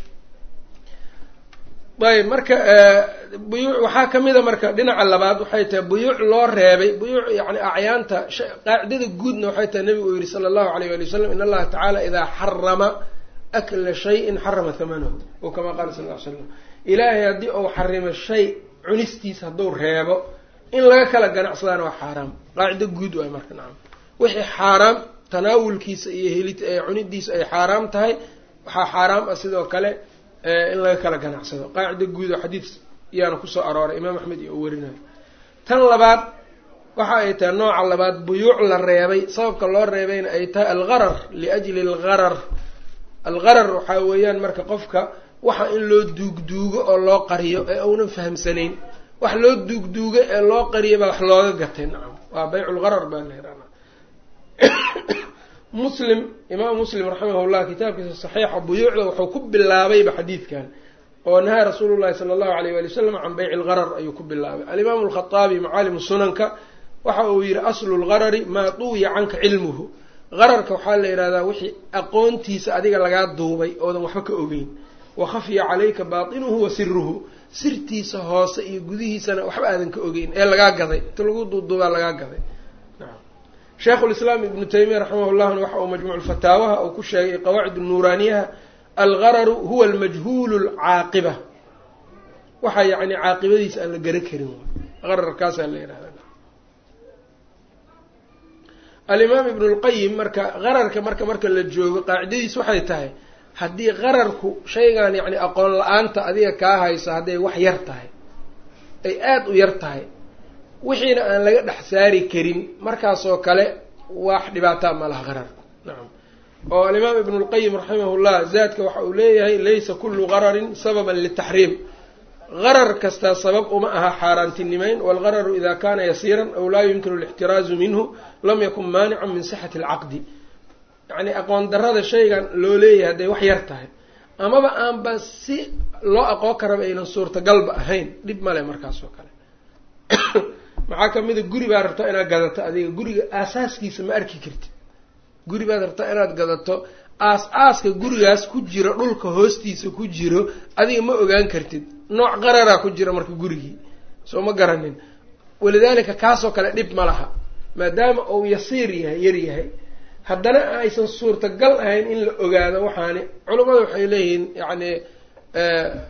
ayb marka buyuuc waxaa kamida marka dhinaca labaad waxay tahay buyuuc loo reebay buyuuc yani acyaanta qaacidada guudna waxay tahay nabigu uu yihi sala allahu alayh wali wasalam in allaha tacaala idaa xarama akla shayin xarama hamanahu o kama qaala sal l slam ilaahay haddii uu xarimo shay cunistiisa hadduu reebo in laga kala ganacsadaana waa xaaraam qaacido guud waay marka nacam wixii xaaraam tanaawulkiisa iyo heli cunidiisa ay xaaraam tahay waxaa xaaraam ah sidoo kale in laga kala ganacsado qaacida guud oo xadiid iyaana kusoo arooray imaam axmed iyo uu warinayo tan labaad waxa ay tahay nooca labaad buyuuc la reebay sababka loo reebayna ay tahay algharar liajli algharar algharar waxaa weeyaan marka qofka waxa in loo duugduugo oo loo qariyo ee uunan fahamsanayn wax loo duugduugo ee loo qariyo baa wax looga gatay nacam waa bayculgharar baa la yihahdaa muslim imaam muslim raximahullah kitaabkiisa saxiixa buyuucda wuxuu ku bilaabayba xadiidkan oo nahaa rasuulu llahi sala allahu alayh wali wasalam can bayci lgharar ayuu ku bilaabay alimaamu alkhaaabi macaalimu sunanka waxa uu yihi aslu lgharari maa duwiya canka cilmuhu qararka waxaa la yidhahdaa wixii aqoontiisa adiga lagaa duubay oodan waxba ka ogeyn wa khafiya calayka baatinuhu wa siruhu sirtiisa hoose iyo gudihiisana waxba aadan ka ogeyn ee lagaa gaday inta lagu duuduubaa lagaa gaday sheikhu lislaam ibnu taymiya raximahullahna waxa uu majmuuc fataawaha uu ku sheegay qawaacid nuuraaniyaha algararu huwa almajhuulu lcaaqiba waxa yacni caaqibadiisa aan la gara karin qararkaasaa la yidhahda alimaam ibnu lqayim marka qararka marka marka la joogo qaacidadiis waxay tahay haddii qararku shaygan yacni aqoon la-aanta adiga kaa hayso hadday wax yar tahay ay aada u yar tahay wixiina aan laga dhex saari karin markaasoo kale wax dhibaataa ma laha qararku nacam oo alimaam ibnu lqayim raximahullah zaadka waxa uu leeyahay laysa kullu qararin sababan litaxriim qarar kastaa sabab uma aha xaaraantinimeyn walgararu ida kana yasiiran aw laa yumkinu alixtiraazu minhu lam yakun maanican min sixati alcaqdi yacni aqoon darada shaygan loo leeyahay hadday wax yar tahay amaba aanba si loo aqoon karaba aynan suurtagalba ahayn dhib male markaas oo kale maxaa kamida guri baad rabtaa inaad gadato adiga guriga aasaaskiisa ma arki kartid guri baad rabtaa inaad gadato aas-aaska gurigaas ku jiro dhulka hoostiisa ku jiro adiga ma ogaan kartid nooc qararaa ku jira marka gurigii soo ma garanin walidaalika kaasoo kale dhib ma laha maadaama uu yasiir yahay yar yahay haddana aysan suurtagal ahayn in la ogaado waxaani culammada waxay leeyihiin yacni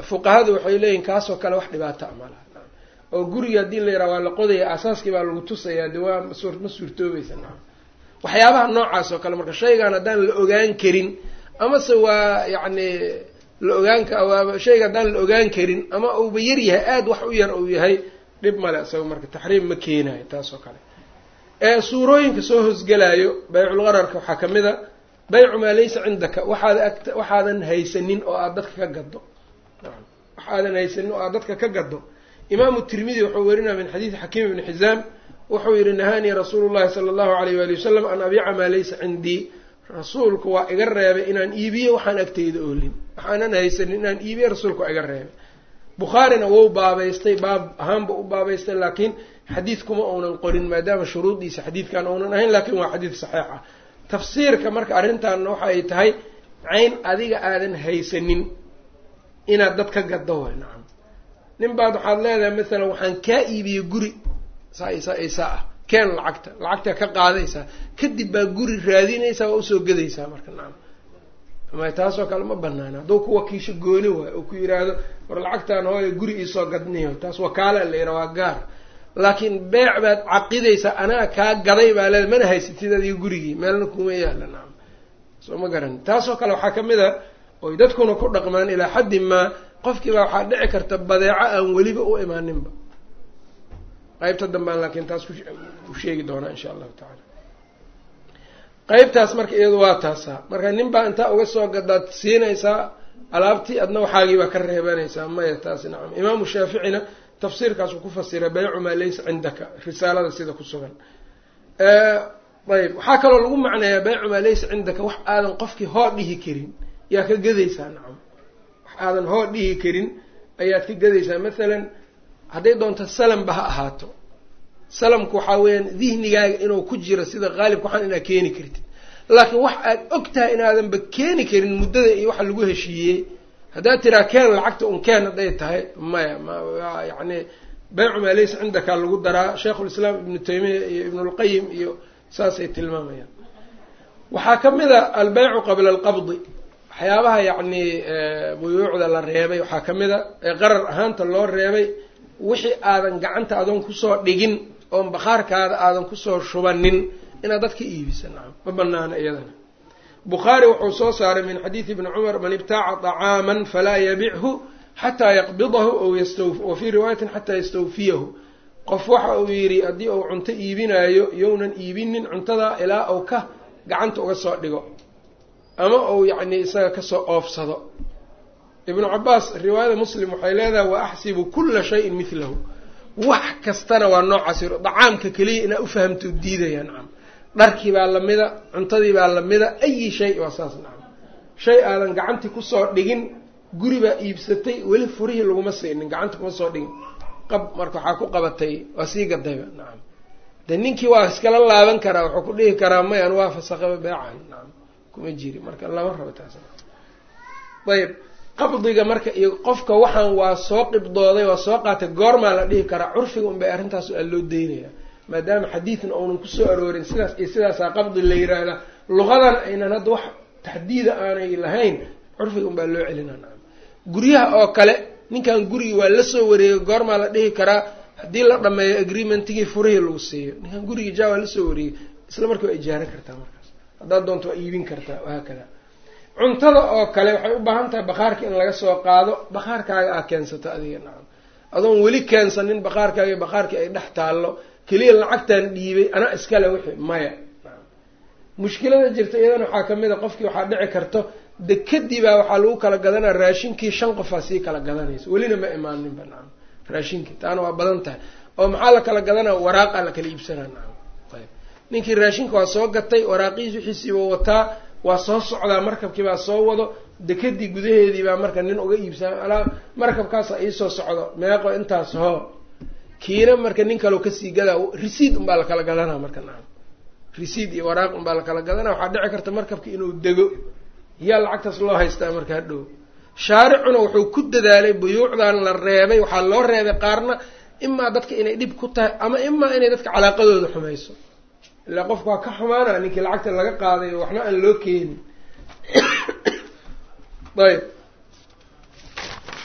fuqahadu waxay leeyihin kaasoo kale wax dhibaato a malaha oo guriga haddii la yaraha waa la qodaya asaaskii baa lagu tusayaa de waa ma suurtoobaysa naam waxyaabaha noocaas oo kale marka shaygan haddaan la ogaan karin amase waa yacni la ogaan waa shayga haddaan la ogaan karin ama uuba yar yahay aada wax u yar uu yahay dhib male isaga marka taxriim ma keenayo taas oo kale ee suurooyinka soo hosgelaayo bayculgararka waxaa ka mid a baycu maa laysa cindaka waxaad agt waxaadan haysanin oo aada dadka ka gaddo waxaadan haysanin oo aada dadka ka gaddo imaamu tirmidi wuxuu werinaya min xadiidi xakiim ibni xizaam wuxuu yihi nahaanii rasuulu llahi sala allahu alayh waali wasalam an abiica maa laysa cindii rasuulku waa iga reebay inaan iibiyo waxaan agteyda oolin waxaanan haysanin inaan iibiyo rasuulku waa iga reebay bukhaarina wou baabaystay baab ahaanba u baabaystay laakiin xadiid kuma uunan qorin maadaama shuruudiisa xadiidkan uunan ahayn laakiin waa xadiid saxiix ah tafsiirka marka arrintaanna waxa ay tahay cayn adiga aadan haysanin inaad dad ka gaddo way nacam nin baad waxaad leedahay masalan waxaan kaa iibiyey guri saa isa isaa ah keen lacagta lacagtaa ka qaadaysaa kadib baa guri raadinaysaa waa usoo gadaysaa marka nacam ama taasoo kale ma banaana hadduu ku wakiisho gooni waayo oo ku yidhaahdo war lacagtaan hooya guri iisoo gadniyo taas wakaala la yidhaha waa gaar laakiin beec baad caqidaysaa anaa kaa gaday baa leeda mana haysatid adiga gurigii meelna kuma yaala nacam soo ma garan taasoo kale waxaa kamid a oy dadkuna ku dhaqmaan ilaa xaddi maa qofkii baa waxaa dhici karta badeeco aan weliba u imaaninba qeybta dambaan laakiin taas ku sheegi doonaa insha allahu tacala qeybtaas marka iyadu waa taasaa marka nin baa intaa uga soo gadaad siinaysaa alaabtii adna waxaagii baa ka reebanaysaa maya taasi nacam imaamu shaaficina tafsiirkaasuu ku fasira baycu maa laysa cindaka risaalada sida ku sugan ayb waxaa kaloo lagu macneeyaa baycu maa laysa cindaka wax aadan qofkii hoo dhihi karin yaa ka gadaysaa nacam wax aadan hoo dhihi karin ayaad ka gadaysaa mathalan hadday doonto salanba ha ahaato salamku waxaa weeyaan dihnigaaga inuu ku jiro sida qaalibka waxaan inaad keeni kartid laakiin wax aad og tahay inaadanba keeni karin muddada iyo waxa lagu heshiiyey haddaad tiraa keen lacagta un keen hadday tahay maya ma yacni baycu maa laysa cindaka lagu daraa sheikhulislaam ibnu taymiya iyo ibnulqayim iyo saasay tilmaamayaan waxaa ka mid a albeycu qabla alqabdi waxyaabaha yacni buyuucda la reebay waxaa ka mid a ee qarar ahaanta loo reebay wixii aadan gacanta adoon kusoo dhigin oon bakhaarkaada aadan kusoo shubanin inaad dadka iibisa nacam ma banaana iyadana bukhaari wuxuu soo saaray min xadiidi ibni cumar man ibtaaca طacaaman falaa yabichu xataa yaqbidahu aw yastaw wa fii riwaayatin xataa yastawfiyahu qof waxa uu yidhi haddii uu cunto iibinaayo yownan iibinin cuntada ilaa uu ka gacanta uga soo dhigo ama uu yacni isaga kasoo oofsado ibnu cabaas riwaayada muslim waxay leedahay wa axsibu kula shayin midlahu wax kastana waa noocaas dacaamka keliya inaa ufahamto diidaya nacam dharkii baa lamida cuntadii baa lamida ayi shay waa saas nacam shay aadan gacantii kusoo dhigin guri baa iibsatay weli furihii laguma siinin gacanta kuma soo dhigin qab marka waxaa ku qabatay waa sii gadayba nacam de ninkii waa iskala laaban karaa wuxuu ku dhihi karaa may an waa fasaqaba beecan nacam kuma jiri marka lama rabo taas ayb qabdiga marka iyo qofka waxaan waa soo qibdooday waa soo qaatay goormaa la dhihi karaa curfiga un bay arrintaas aa loo daynaya maadaama xadiidna uunan kusoo aroorin sidaas iyo sidaasaa qabdi la yiraahdaa luqadan aynan hadda wax taxdiida aanay lahayn curfiga un baa loo celina nacam guryaha oo kale ninkan gurigii waa la soo wareegay goormaa la dhihi karaa haddii la dhameeyo agreementigii furihii lagu siiyo ninkan gurigii ja waa lasoo wareegay isla markii waa ijaaran kartaa markaas haddaad doonto waa iibin kartaa wahaakada cuntada oo kale waxay u baahan tahay bakhaarka in laga soo qaado bakhaarkaaga aa keensato adiga nacam adoon weli keensanin bakhaarkaaga bakhaarkii ay dhex taallo keliya lacagtaan dhiibay anaa iskale wixii maya mushkilada jirta iyadana waxaa kamid a qofkii waxaa dhici karto dekadii baa waxaa lagu kala gadanaa raashinkii shan qofaa sii kala gadanaysa welina ma imaaninba nacam raashinkii taana waa badan tahay oo maxaa la kala gadanaa waraaqaa la kala iibsanaa nacam ayb ninkii raashinka waa soo gatay waraaqihiis wixiisiiba wataa waa soo socdaa markabkii baa soo wado dekadii gudaheedii baa marka nin uga iibsaa alaa markabkaasa iisoo socdo meeqo intaas hoo kiina marka nin kaleo kasii gadaa resiid unbaa la kala gadanaa marka nacam resiid iyo waraaq unbaa la kala gadanaa waxaa dhici karta markabka inuu dego yaa lacagtaas loo haystaa marka hadhow shaaricuna wuxuu ku dadaalay buyuucdan la reebay waxaa loo reebay qaarna imaa dadka inay dhib ku tahay ama imaa inay dadka calaaqadooda xumayso ilaa qofka waa ka xumaana ninkii lacagta laga qaaday waxna aan loo keenin ayb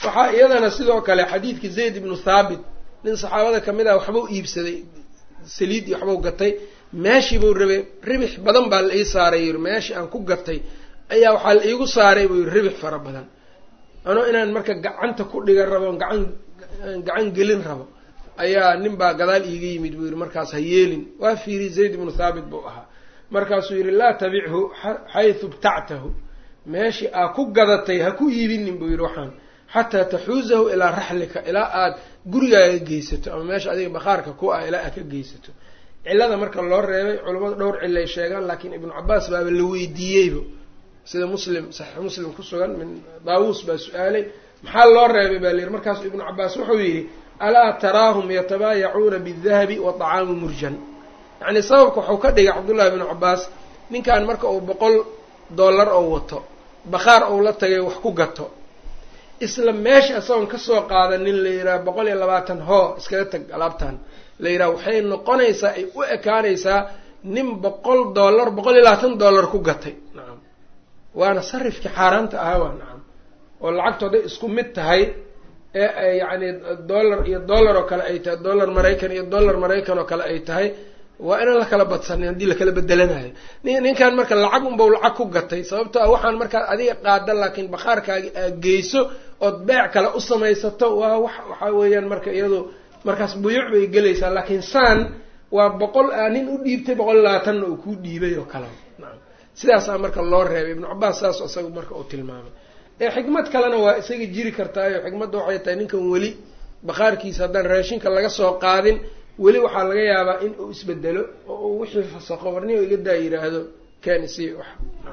waxaa iyadana sidoo kale xadiidkii zayd ibnu thaabit nin saxaabada kamid ah waxbau iibsaday saliid iyo waxbau gatay meeshii buu rabay ribix badan baa la ii saaray yiri meeshii aan ku gatay ayaa waxaa la iigu saaray buu yiri ribix fara badan anoo inaan marka gacanta ku dhigan rabo gacan gacan gelin rabo ayaa nin baa gadaal iiga yimid buu yidhi markaas ha yeelin waa fiiri zayd ibnu thaabit buu ahaa markaasuu yidhi laa tabichu xaysu btactahu meeshii aa ku gadatay ha ku iibinin buu yidhi waxaan xataa taxuusahu ilaa raxlika ilaa aad gurigaaga geysato ama meesha adiga bakhaarka ku ah ilaa aad ka geysato cillada marka loo reebay culimmadu dhowr cillay sheegaan laakiin ibnu cabaas baaba la weydiiyeyba sida muslim saxiix muslim ku sugan min daawuus baa su-aalay maxaa loo reebay baa layidhi markaasu ibnu cabaas wuxuu yidhi alaa taraahum yatabaayacuuna bidahabi wa طacaamu murjan yacni sababka waxuu ka dhigay cabdullahi ibnu cabaas ninkan marka uu boqol dollar oo wato bakhaar ou la tagay wax ku gato isla meesha isagoon kasoo qaadanin la yidhaha boqol iyo labaatan hoo iskaga tag alaabtan la yidhaha waxay noqonaysaa ay u ekaanaysaa nin boqol dollar boqol iyo labaatan dollar ku gatay nacam waana sarifkii xaaraanta ahaa waa nacam oo lacagtu hadday isku mid tahay ee yacni dollar iyo dollar oo kale ay tahay dollar maraykan iyo dollar maraykan oo kale ay tahay waa inaan la kala badsanin haddii lakala bedelanayo ninkan marka lacag unbau lacag ku gatay sababto ah waxaan markaad adiga qaada laakiin bakhaarkaagi aad geyso ood beec kale u samaysato waa wax waxaa weeyaan marka iyado markaas buyuuc bay gelaysaa laakiin saan waa boqol aa nin u dhiibtay boqol labaatanna uu kuu dhiibay oo kale nacam sidaasaa marka loo reebay ibnu cabaas saas isaga marka uu tilmaamay ee xikmad kalena waa isaga jiri kartaayo xikmadda waxay tahay ninkan weli bakhaarkiisa haddaan raashinka laga soo qaadin weli waxaa laga yaabaa in uu isbedelo oo uu wixii fasaqo warniyo iga daa yidhaahdo kani si wax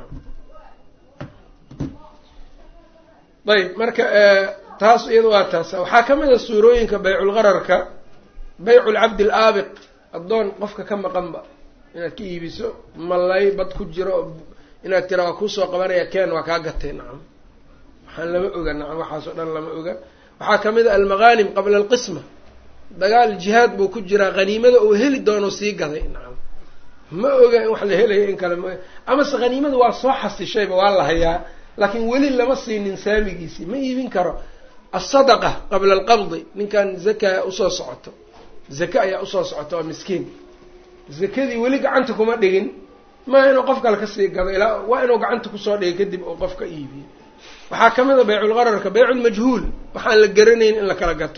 ayb marka taas iyada waa taas waxaa ka mid a suurooyinka bayculgararka bayculcabdi alaabiq addoon qofka ka maqanba inaad ka iibiso malay bad ku jiro inaad tira waa kuusoo qabanaya ken waa kaa gatay nacam waxaan lama oga nacam waxaas oo dhan lama oga waxaa kamid a almaghanim qabla alqisma dagaal jihaad buu ku jiraa haniimada uu heli doono sii gaday nacam ma oga in wax la helayo in kale ma amase haniimada waa soo xasishayba waa la hayaa laakiin weli lama siinin saamigiisii ma iibin karo asadaqa qabla alqabdi ninkan zaka usoo socoto zaka ayaa usoo socota waa miskiin zakadii weli gacanta kuma dhigin maa inuu qof kale kasii gado ilaa waa inuu gacanta kusoo dhigay kadib uu qof ka iibiyo waxaa kamid a bayculgararka bayculmajhuul waxaan la garanayn in la kala gato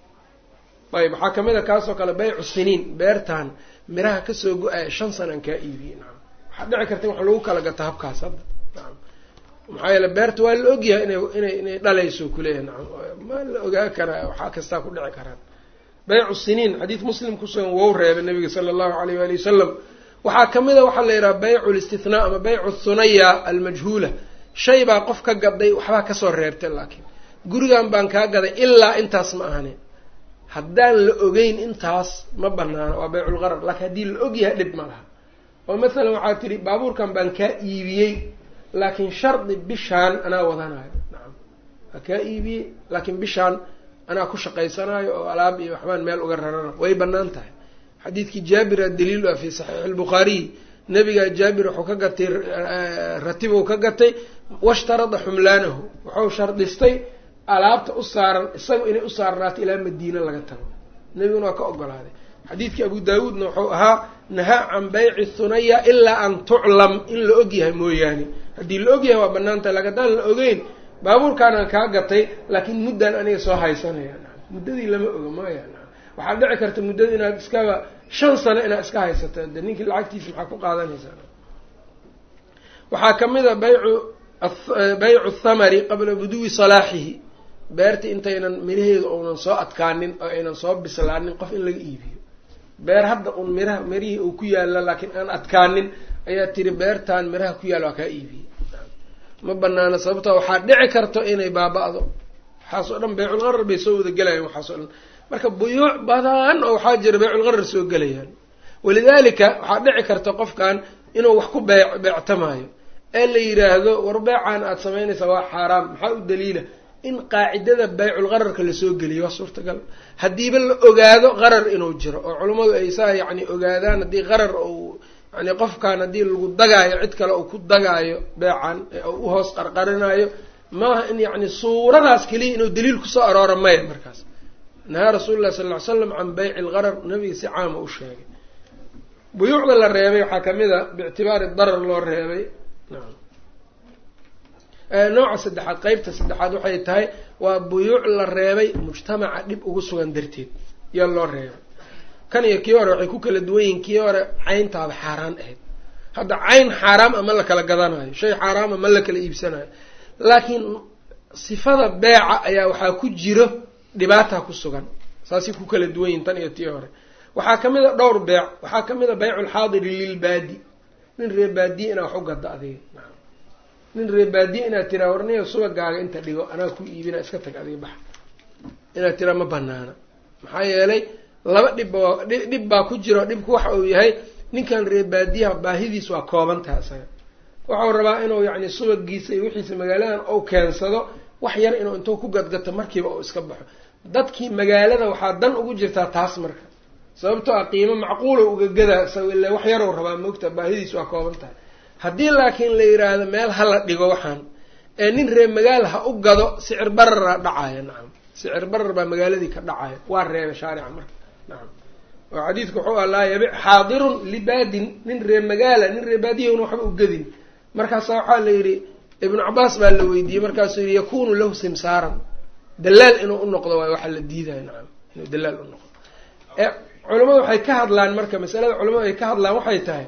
ayb waxaa kamid a kaasoo kale baycu siniin beertan miraha kasoo go-aya shan sanaan kaa iibiyey nacam waxaa dhici karta in wax lagu kala gato habkaas hadda nacam maxaa yeele beerta waa la ogyahay inay inay inay dhalayso kuleeyahay nacam ma la ogaa karaa waxaa kastaa ku dhici karaan baycu siniin xadiis muslim kusugan wou reebay nabiga sala allahu alayh waali wasalam waxaa kamid a waxaa la yidhaha baycu listithnaa ama baycu thunaya almajhuula shay baa qof ka gaday waxbaa kasoo reebtay laakiin gurigan baan kaa gaday ilaa intaas ma ahani haddaan la ogeyn intaas ma banaano waa bayculgarar laakiin haddii la ogyahay dhib ma laha oo masalan waxaa tidhi baabuurkan baan kaa iibiyey laakiin shardi bishaan anaa wadanayo nacam waa kaa iibiyey laakiin bishaan anaa ku shaqaysanayo oo alaab iyo waxbaan meel uga rarana way banaan tahay xadiidkii jaabira daliil ah fi saxiixi albukhaariy nabigaa jaabir wuxuu ka gatay ratibuu ka gatay washtarada xumlaanahu wuxuu shardistay alaabta u saaran isaga inay u saarnaato ilaa madiina laga tago nebiguna waa ka ogolaaday xadiidkii abu daawuudna wuxuu ahaa nahaa can bayci thunaya ilaa an tuclam in la ogyahay mooyaane haddii la ogyahay waa banaan tahay lakin haddaan la ogeyn baabuurkaanaan kaa gatay laakiin muddaan aniga soo haysanaya muddadii lama oga maya waxaad dhici karta muddada inaad iskaba shan sano inaad iska haysato de ninkii lacagtiisa maxaa ku qaadanaysaa waxaa kamid a baycu baycu thamari qabla buduwi salaaxihi beerta intaynan miraheedu uunan soo adkaanin oo aynan soo bislaanin qof in laga iibiyo beer hadda un miraha mirihii uu ku yaalla laakiin aan adkaanin ayaa tiri beertan miraha ku yaalla waa kaa iibiyey ma banaana sababto waxaa dhici karto inay baaba-do waxaas oo dhan bayculgarar bay soo wada gelayaan waxaas o dhan marka buyuuc badan oo waxaa jira bayculgarar soo gelayaan walidaalika waxaa dhici karta qofkan inuu wax ku bee beectamaayo ee la yidhaahdo war beecaan aada samaynaysaa waa xaaraam maxaa u daliila in qaacidada bayculgararka lasoo geliyo waa suurtagal haddiiba la ogaado qarar inuu jiro oo culummadu ay saa yacni ogaadaan haddii qarar uu yani qofkan haddii lagu dagaayo cid kale uu ku dagaayo beecan ee u hoos qarqarinayo maaha in yacni suuradaas keliya inuu daliil kusoo aroora maya markaas nahaa rasuulu llahi sal ll ly slam can bayci algarar nabiga si caama u sheegay buyuucda la reebay waxaa kamid a biictibaari darar loo reebay nacam nooca saddexaad qeybta saddexaad waxay tahay waa buyuuc la reebay mujtamaca dhib ugu sugan darteed yaa loo reebay kan iyo kii hore waxay ku kala duwan yihiin kii hore cayntaada xaaraan ahayd hadda cayn xaaraam a ma la kala gadanayo shay xaaraama ma la kala iibsanayo laakiin sifada beeca ayaa waxaa ku jiro dhibaata ku sugan saasay ku kala duwan yihin tan iyo tii hore waxaa kamid a dhowr beec waxaa kamid a baycu lxaadiri lilbaadi nin ree baadiye inaad wax u gado adiga naam nin ree baadiye inaad tiraa warniyo subagaaga inta dhigo anaa ku iibina iska tag adiga bax inaad tiraa ma banaana maxaa yeelay laba dhibba dhib baa ku jiro dhibku waxa uu yahay ninkan ree baadiyaha baahidiis waa kooban taha isaga waxau rabaa inuu yacni subagiisa iyo wixiisa magaaladan ou keensado wax yar inuu intuu ku gadgato markiiba uu iska baxo dadkii magaalada waxaa dan ugu jirtaa taas marka sababtoo ah qiimo macquulo uga gadaa isaga illa wax yarow rabaa moogta baahidiis waa kooban tahay haddii laakiin la yidhaahdo meel hala dhigo waxaan ee nin ree magaal ha u gado sicir barara dhacaya nacam sicir barar baa magaaladii ka dhacaya waa reeba shaarica marka nacam oo xadiidku wuxuu ah laa yabic xaadirun libaadin nin ree magaala nin ree baadiyahuna waxba u gadin markaasa waxaa la yidhi ibnu cabaas baa la weydiiyey markaasuu yihi yakunu lahu simsaaran dalaal inuu unoqdo waayo waxaa la diidaya nacam inuu dalaal u noqdo culamadu waxay ka hadlaan marka masalada culamadu ay ka hadlaan waxay tahay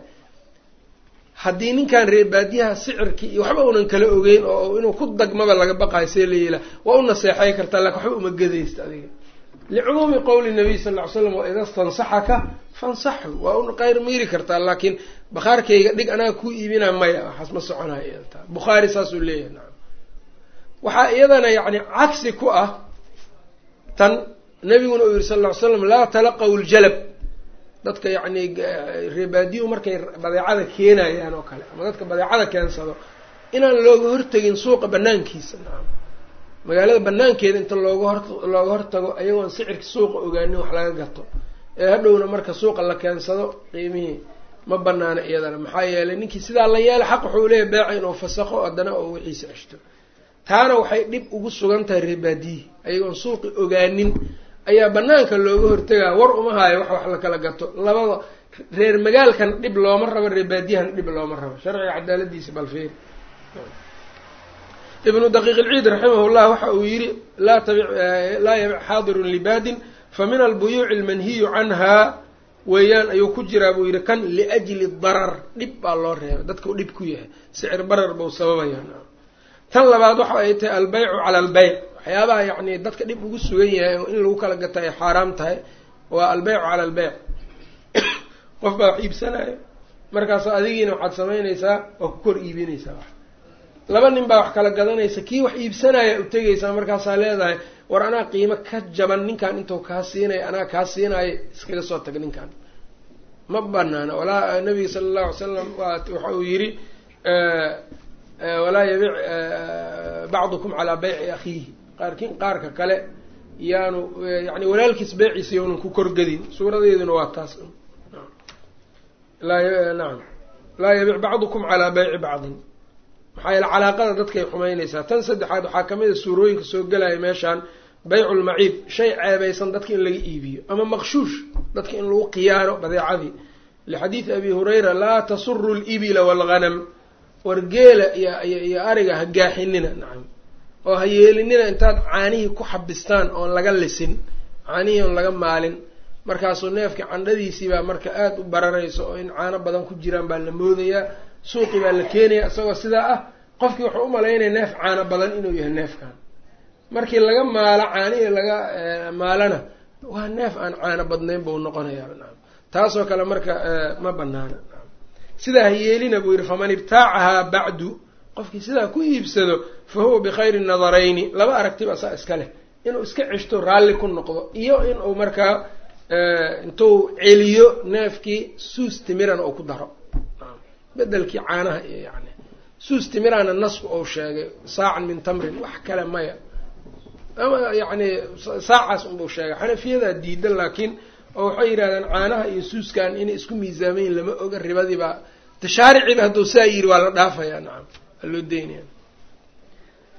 haddii ninkan ree baadiyaha sicirkii iyo waxba unan kala ogeyn oo inuu ku dagmaba laga baqayo see la yila waa u naseexay kartaa lakin waxba uma gadaysta adiga licumuumi qowli nabiy sal ll ly slam wa ida stansaxaka fansaxu waa u qayr miiri kartaa laakiin bakhaarkayga dhig anaga ku iibinaa maya waxaas ma soconayo iyadata bukhaari saasuu leeyahay nacam waxaa iyadana yacni cagsi ku ah tan nabiguna uu yihi sal ll ly slam laa talaqaw ljalab dadka yacni reebaadiyuhu markay badeecada keenayaan oo kale ama dadka badeecada keensado inaan looga hortegin suuqa banaankiisa nacam magaalada banaankeeda inta looga hor looga hortago ayagoon sicirka suuqa ogaanin wax laga gato ee hadhowna marka suuqa la keensado qiimihii ma banaana iyadana maxaa yeelay ninkii sidaa la yeela xaq wuxuu leeyahy beeca inuu fasaqo haddana oo wixiisa ceshto taana waxay dhib ugu sugan tahay reebaadiyihi ayagoon suuqi ogaanin ayaa banaanka looga hortegaa war uma haayo wax wax la kala gato labada reer magaalkan dhib looma rabo reebaadiyahana dhib looma rabo sharciga cadaaladiisa balfeeri ibnu daqiiq ilciid raximah llah waxa uu yihi laa tabic laa yabic xaadirun libaadin fa min albuyuuci almanhiyu canhaa weeyaan ayuu ku jiraa buu yihi kan liajli darar dhib baa loo reebay dadkau dhib ku yahay sicir barar buu sababayaa tan labaad waxa ay tahay albeycu cala albeyc waxyaabaha yacni dadka dhib ugu sugan yahay oo in lagu kala gata ay xaaraam tahay waa albeycu cala albeyc qof baa wax iibsanaya markaas adigiina waxaad samaynaysaa waa ku kor iibinaysaa wax laba nin baa wax kala gadanaysa kii wax iibsanaya u tegaysaa markaasaa leedahay war anaa qiimo ka jaban ninkan intuu kaa siinaya anaa kaa siinaayo iskaga soo tag ninkan ma banaana walaa nabiga sala allahu alay slam waxa uu yihi walaa yabic bacdukum calaa beyci akhiihi qaarkin qaarka kale yaanu yani walaalkiis beeciisa yownan ku korgadin suuradeeduna waa taas nacam laa yabic bacdukum calaa beyci bacdin maxaa yeele calaaqada dadkay xumaynaysaa tan saddexaad waxaa kamid a suurooyinka soo gelaya meeshaan baycu lmaciib shay ceebaysan dadka in laga iibiyo ama maqshuush dadka in lagu khiyaano badeecadii lixadiidi abi hurayra laa tasuru libila waalghanam war geela iyo iyo ariga ha gaaxinina nacam oo ha yeelinina intaad caanihii ku xabistaan oon laga lisin caanihii oon laga maalin markaasuu neefka candhadiisii baa marka aada u bararayso oo in caano badan ku jiraan baa la moodayaa suuqi baa la keenaya isagoo sidaa ah qofkii wuxuu umalaynaya neef caano badan inuu yahay neefkan markii laga maalo caanihii laga maalana waa neef aan caano badnayn buu noqonayaa nacam taasoo kale marka ma banaana sidaa ha yeelina buu yihi faman ibtaacahaa bacdu qofkii sidaa ku iibsado fa huwa bikhayri nadarayni laba aragtiba saa iska leh inuu iska ceshto raalli ku noqdo iyo inuu markaa intuu celiyo neefkii suus timirana uu ku daro bedelkii caanaha iyo yani suus timirana nasku ou sheegay saacan min tamrin wax kale maya ama yacni saacaas unbuu sheegay xanafiyadaa diidan laakiin oo waxay yidhahdeen caanaha iyo suuskan inay isku miisaamayin lama oga ribadiibaa tashaariciba hadduu saa yiri waa la dhaafayaa nacam waa loo deynaya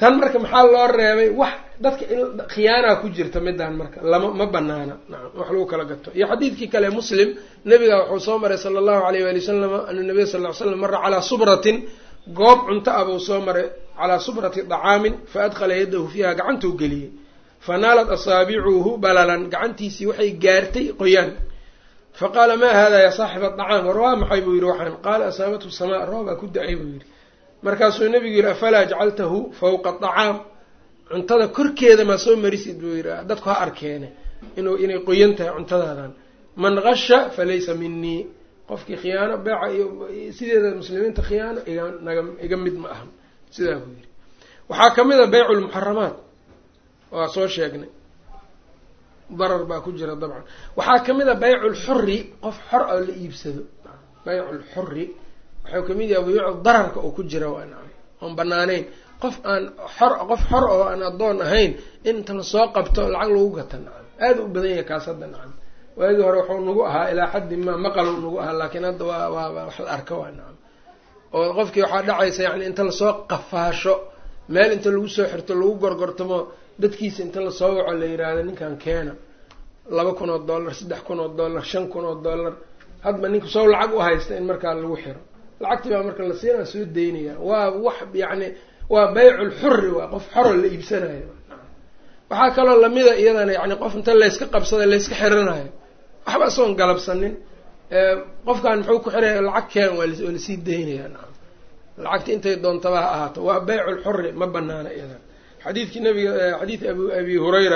tan marka maxaa loo reebay wax dadka khiyaanaa ku jirta midaan marka lama ma banaana nacam wax lagu kala gato iyo xadiidkii kale muslim nabiga wuxuu soo maray sala allahu alayh waali wasalam ana nabiya sal ly slam mara calaa subratin goob cunto ah buu soo maray calaa subrati dacaamin fa adkhala yadahu fiiha gacantuu geliyey fa naalat asaabicuhu balalan gacantiisii waxay gaartay qoyaan fa qaala maa hada ya saaxiba acaam war waa maxay buu yidhi waxaan qaala asaabathu samaa roobaa ku da-ay buu yidhi markaasuu nabigu yidhi afalaa jacaltahu fawqa acaam cuntada korkeeda maa soo marisid buu yidhi dadku ha arkeene inuu inay qoyan tahay cuntadaadan man qasha falaysa minii qofkii khiyaano beeca iyo sideeda muslimiinta khiyaano iga naga iga mid ma ahan sidaa buu yidhi waxaa ka mid a beycu lmuxaramaat waa soo sheegnay darar baa ku jira dabcan waxaa ka mid a beycu lxuri qof xor oo la iibsado beycu lxuri waxau kamid yahay buyuucu dararka oo ku jira waa nacam oon banaaneyn qof aan xor qof xor oo aan addoon ahayn in inta lasoo qabto lacag lagu gata nacam aada u badan yahay kaas hadda nacam waagii hore wuxuu nagu ahaa ilaa xaddi ma maqalow nagu ahaa laakiin hadda waa waa wax la arka waa nacam oo qofkii waxaa dhacaysa yani inta lasoo qafaasho meel inta lagu soo xirto lagu gorgortamo dadkiisa inta lasoo waco la yiraahdo ninkan keena laba kun oo dollar saddex kun oo dollar shan kun oo dollar hadba ninka soo lacag u haysta in markaa lagu xiro lacagtii baa marka la siinaa soo daynaya waa wax yacni waa beyculxuri waa qof xoro la iibsanayo waxaa kaloo lamida iyadana yani qof inta layska qabsada layska xiranayo waxba isagoon galabsanin qofkan muxuu ku xiraya lacag keen waa lasii daynaya nacam lacagta intay doontaba ha ahaato waa beyculxuri ma banaana iyadan xadiidkii nabiga xadiid ab abi hurayra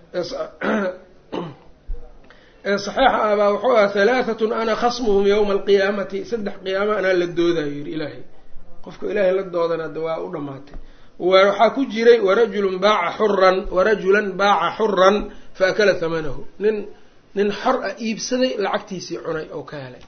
ee saxiixa ah baa wuxuu aha halaahatun ana khasmuhum yawma alqiyaamati saddex qiyaama anaa la doodayo yidhi ilaahay qofka ilaahay la doodana de waa u dhamaatay waxaa ku jiray warajulun baaca xuran warajulan baaca xuran fa akala hamanahu nin nin xor ah iibsaday lacagtiisii cunay oo ka helay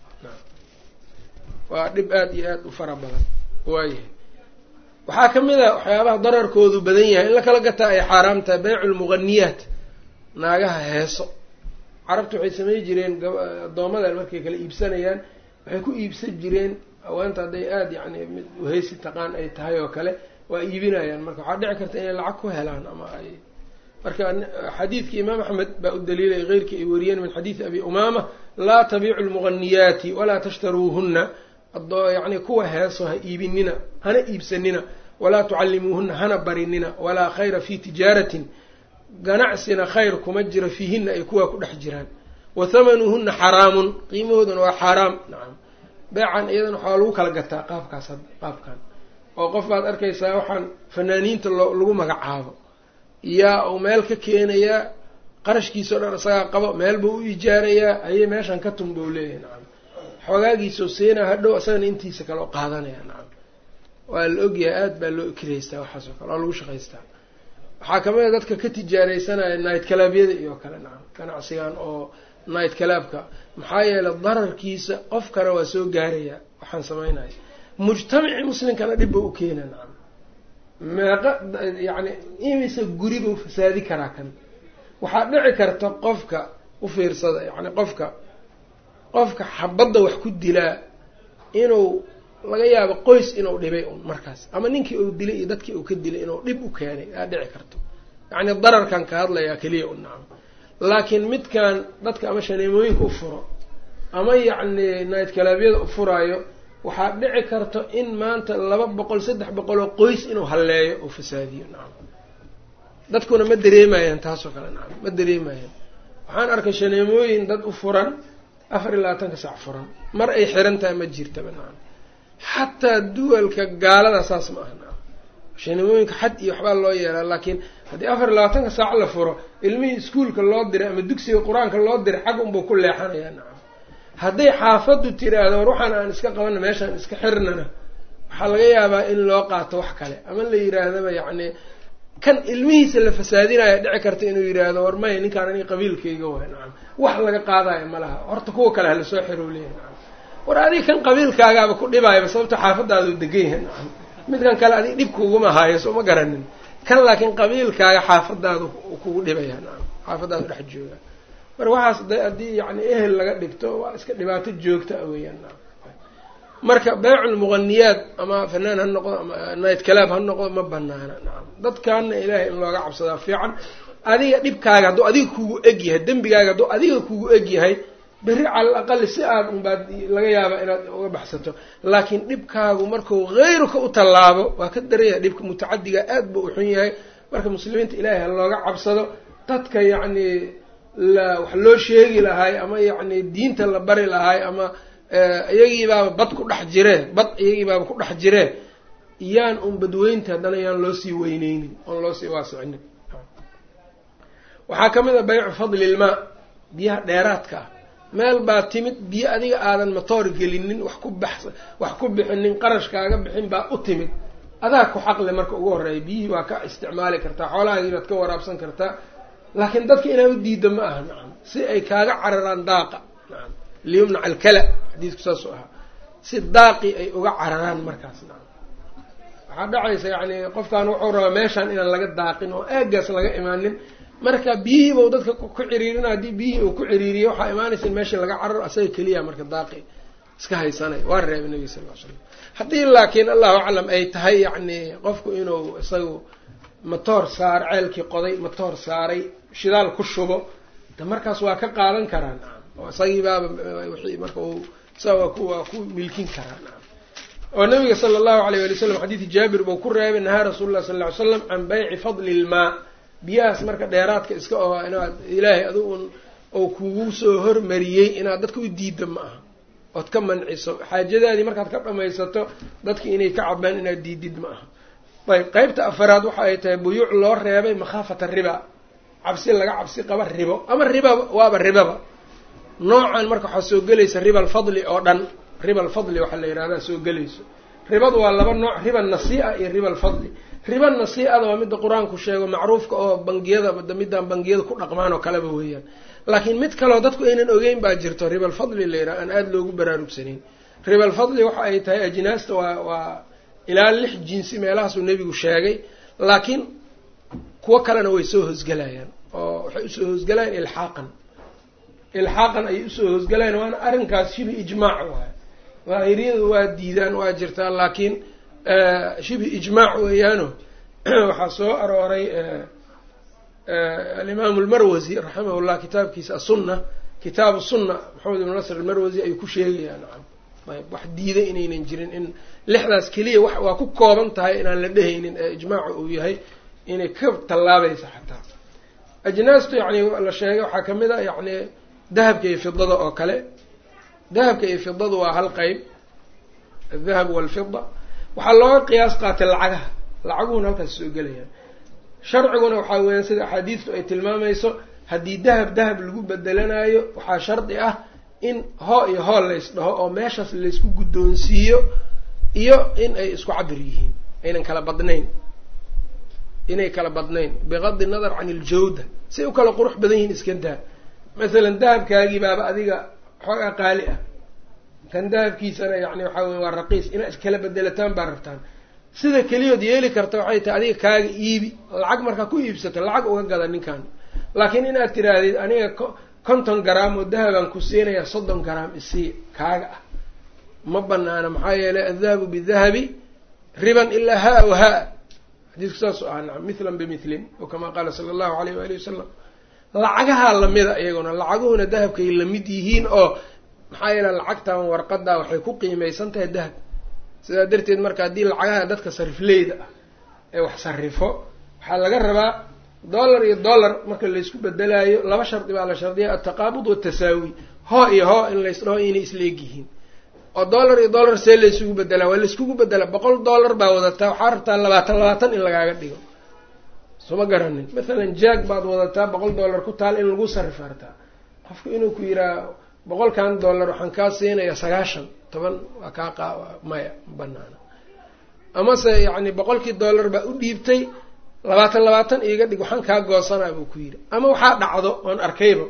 waa dhib aada iyo aada u fara badan waayahay waxaa ka mid a waxyaabaha dararkoodu badan yahay in la kala gataa ay xaaraam tahay beycu lmuganiyaat naagaha heeso carabta waxay samey jireen addoomadan markay kala iibsanayaan waxay ku iibsan jireen haweenta hadday aada yacni mid uheysi taqaan ay tahay oo kale waa iibinayaan marka waxaa dhici karta inay lacag ku helaan ama ay marka xadiidkii imaam axmed baa u daliilay keyrkii ay wariyeen min xadiidi abi umaama laa tabiicu lmuganiyaati walaa tashtaruuhunna yani kuwa heeso ha iibinina hana iibsanina walaa tucallimuuhuna hana barinina walaa khayra fi tijaaratin ganacsina khayr kuma jiro fiihina ay kuwaa ku dhex jiraan wa hamanuhuna xaraamun qiimahooduna waa xaaraam nacam beecan iyadan waxaa lagu kala gataa qaabkaas qaabkan oo qof baad arkaysaa waxaan fanaaniinta loo lagu magacaabo yaa uu meel ka keenayaa qarashkiisa o dhan isagaa qabo meel buu u ijaarayaa ayay meeshan ka tun buu leeyahay nacam xoogaagiisoo siinaa hadhow isagana intiisa kale oo qaadanaya nacam waa la ogyahay aada baa loo kiraystaa waxaas oo kale waa lagu shaqaystaa waxaa kamid a dadka ka tijaaraysanaya night calaabyada iyo kale nacam ganacsigan oo night calaabka maxaa yeelay dararkiisa qofkana waa soo gaaraya waxaan samaynaya mujtamacii muslimkana dhib ba u keena nacam meeqa yacni imise guri buu fasaadi karaa kan waxaa dhici karta qofka u fiirsada yacni qofka qofka xabadda wax ku dilaa inuu laga yaabo qoys inuu dhibay un markaas ama ninkii uu dilay iyo dadkii uu ka dilay inuu dhib u keenay aa dhici karto yacni dararkan ka hadlayaa keliya un nacam laakiin midkan dadka ama shaneemooyinka u furo ama yacni night kalaabyada u furaayo waxaa dhici karto in maanta laba boqol saddex boqol oo qoys inuu halleeyo oo fasaadiyo nacam dadkuna ma dareemayaan taasoo kale nacam ma dareemayaan waxaan arkay shaneemooyin dad u furan afar iyo labaatanka sac furan mar ay xiran tahay ma jirtaba nacam xataa duwalka gaalada saas ma aha nacam shaneemooyinka xad iyo waxbaa loo yeelaa laakiin haddii afar iyo labaatanka saac la furo ilmihii iskuolka loo diray ama dugsiga qur-aanka loo diray xag unbuu ku leexanayaa nacam hadday xaafaddu tiraahdo war waxaan aan iska qabana meeshaan iska xirnana waxaa laga yaabaa in loo qaato wax kale ama la yiraahdaba yacni kan ilmihiisa la fasaadinaya dhici karta inuu yidhaahdo war maya ninkaan aniga qabiilkayga waay nacam wax laga qaadayo ma laha horta kuwa kale hala soo xiro leeyahy nacam war adiga kan qabiilkaagaaba ku dhibaayaba sababto xaafadaadu degan yahay nacam midkan kale adiga dhib kuguma haayo soo ma garanin kan laakiin qabiilkaaga xaafadaadu kugu dhibaya nacam xaafadaadu dhex jooga mar waxaas haddii yani ehel laga dhigto waa iska dhibaato joogta a weeyaan nacam marka beyculmuqaniyaad ama fanaan ha noqdo ama night calaab ha noqdo ma banaana nacam dadkaana ilaahay in looga cabsadaa fiican adiga dhibkaaga hadduu adiga kugu eg yahay dembigaaga hadduu adiga kugu eg yahay berri cala al aqali si aad unbaad laga yaaba inaad uga baxsato laakiin dhibkaagu marku hayruka u tallaabo waa ka daraya dhibka mutacadiga aad buu uxun yahay marka muslimiinta ilaahay ha looga cabsado dadka yacni la wax loo sheegi lahaay ama yacni diinta la bari lahaay ama iyagiibaaba bad ku dhex jiree bad iyagiibaaba ku dhex jiree yaan un badweynta haddana yaan loo sii weyneynin oon loo sii waasicinin waxaa ka mid a baycu fadli ilmaa biyaha dheeraadka ah meel baa timid biyo adiga aadan matoor gelinin wax ku bax wax ku bixinin qarashkaaga bixin baa u timid adaa ku xaqle marka ugu horreeya biyihii waa ka isticmaali kartaa xoolahaagii baad ka waraabsan kartaa laakiin dadka inaad u diida ma aha nacam si ay kaaga cararaan daaqa nacam liyumnac alkala xadiisku saasuu ahaa si daaqi ay uga cararaan markaas nacam waxaa dhacaysa yacni qofkan wuxuu rabaa meeshaan inaan laga daaqin oo aagaas laga imaanin marka biyihiiba dadka ku ciriirina haddii biyihii uu ku ciriiriyo waxaa imaanaysa in meeshii laga cararo asaga keliya marka daaqi iska haysanay waa reebay nabiga sal ll slam haddii laakiin allahu aclam ay tahay yacni qofku inuu isagu matoor saar ceelkii qoday matoor saaray shidaal ku shubo de markaas waa ka qaadan karaa nacam oo isagii baaba wixii marka uu isaga waa ku waa ku milkin karaa nacam oo nabiga sala allahu alayh wali w slam xadiidi jaabir buu ku reebay nahaa rasuulu llah sal ly slam can bayci fadli ilmaa biyahaas marka dheeraadka iska oo inaad ilaahay adu un oo kugu soo hormariyey inaad dadka u diida ma aha ood ka manciso xaajadaadii markaad ka dhamaysato dadki inay ka cabaan inaad diidid ma aha ayb qeybta afaraad waxa ay tahay buyuuc loo reebay makhaafata riba cabsi laga cabsi qaba ribo ama ribaba waaba ribaba noocan marka waxaa soo gelaysa riba alfadli oo dhan riba alfadli waxaa la yihahdaa soo gelayso ribadu waa laba nooc riba nasii'a iyo riba alfadli riba nasiicada waa midda qur-aanku sheego macruufka oo bangiyada midaan bangiyada ku dhaqmaan oo kaleba weeyaan laakiin mid kaleo dadku aynan ogeyn baa jirto riba alfadli la yidhaha aan aada loogu baraarugsanayn riba alfadli waxa ay tahay ajnaasta waa waa ilaa lix jinsi meelahaasuu nebigu sheegay laakiin kuwo kalena way soo hosgelayaan oo waxay usoo hosgelayaan ilxaaqan ilxaaqan ayay usoo hosgelayaan waana arrinkaas shibi ijmaac waay daahiriyadu waa diidaan waa jirtaa laakiin shibi ijmaac weeyaano waxaa soo arooray alimaamu lmarwasi raximah llah kitaabkiisa asunna kitaabu sunna maxamed ibn nasr almarwasi ayuu ku sheegayaa nacam ayb wax diiday inaynan jirin in lixdaas keliya wa waa ku kooban tahay inaan la dhehaynin ee ijmaacu uu yahay inay ka tallaabaysa xataa ajnaastu yani la sheegay waxaa kamid a yani dahabka iyo fidada oo kale dahabka iyo fidadu waa hal qeyb aldahab walfida waxaa looga qiyaas qaatay lacagaha lacaguhuna halkaas soo gelayaan sharciguna waxaa weeyaan sida axaadiistu ay tilmaamayso haddii dahab dahab lagu bedelanayo waxaa shardi ah in hoo iyo hool lays dhaho oo meeshaas laysku guddoonsiiyo iyo in ay isku cabir yihiin aynan kala badnayn inay kala badnayn bigadi nadar can iljawda say u kala qurux badan yihiin iska daa masalan dahabkaagii baaba adiga xoogaa qaali ah kan dahabkiisana yani waxaa wey waa raqiis inaad iskala bedelataan baa rabtaan sida keliyood yeeli karta waxay tahay adiga kaaga iibi lacag markaa ku iibsato lacag uga gada ninkan laakiin inaad tiraahdid aniga konton garaam oo dahabaan ku siinayaa soddon garaam isii kaaga ah ma banaana maxaa yeelay addahabu bidahabi riban ilaa haa wa haa xadiisku saasuu ahaa nacam mithlan bimithlin o kamaa qaala sala allahu alayh waali wasalam lacagahaa lamida iyaguna lacaguhuna dahabkay lamid yihiin oo maxaa yeele lacagtan warqadaa waxay ku qiimeysan tahay dahab sidaa darteed marka haddii lacagaha dadka sarifleyda ah ee wax sarifo waxaa laga rabaa dollar iyo dollar marka laysku bedelaayo laba shardi baa la shardiya altaqaabud watasaawi hoo iyo hoo in laysdhaho inay isla eg yihiin oo dollar iyo dollar see laysugu bedelaa waa layskugu bedelaa boqol dollar baa wadataa waxaa rabtaa labaatan labaatan in lagaaga dhigo suma garanin mathalan jaag baad wadataa boqol dollar ku taal in lagu sarifo hartaa qofku inuu ku yiraa boqolkan dollar waxaan kaa siinayaa sagaashan toban waa kaa qa maya ma banaana amase yacni boqolkii dollar baa u dhiibtay labaatan labaatan iiga dhig waxaan kaa goosanaa buu ku yidhi ama waxaa dhacdo oon arkayba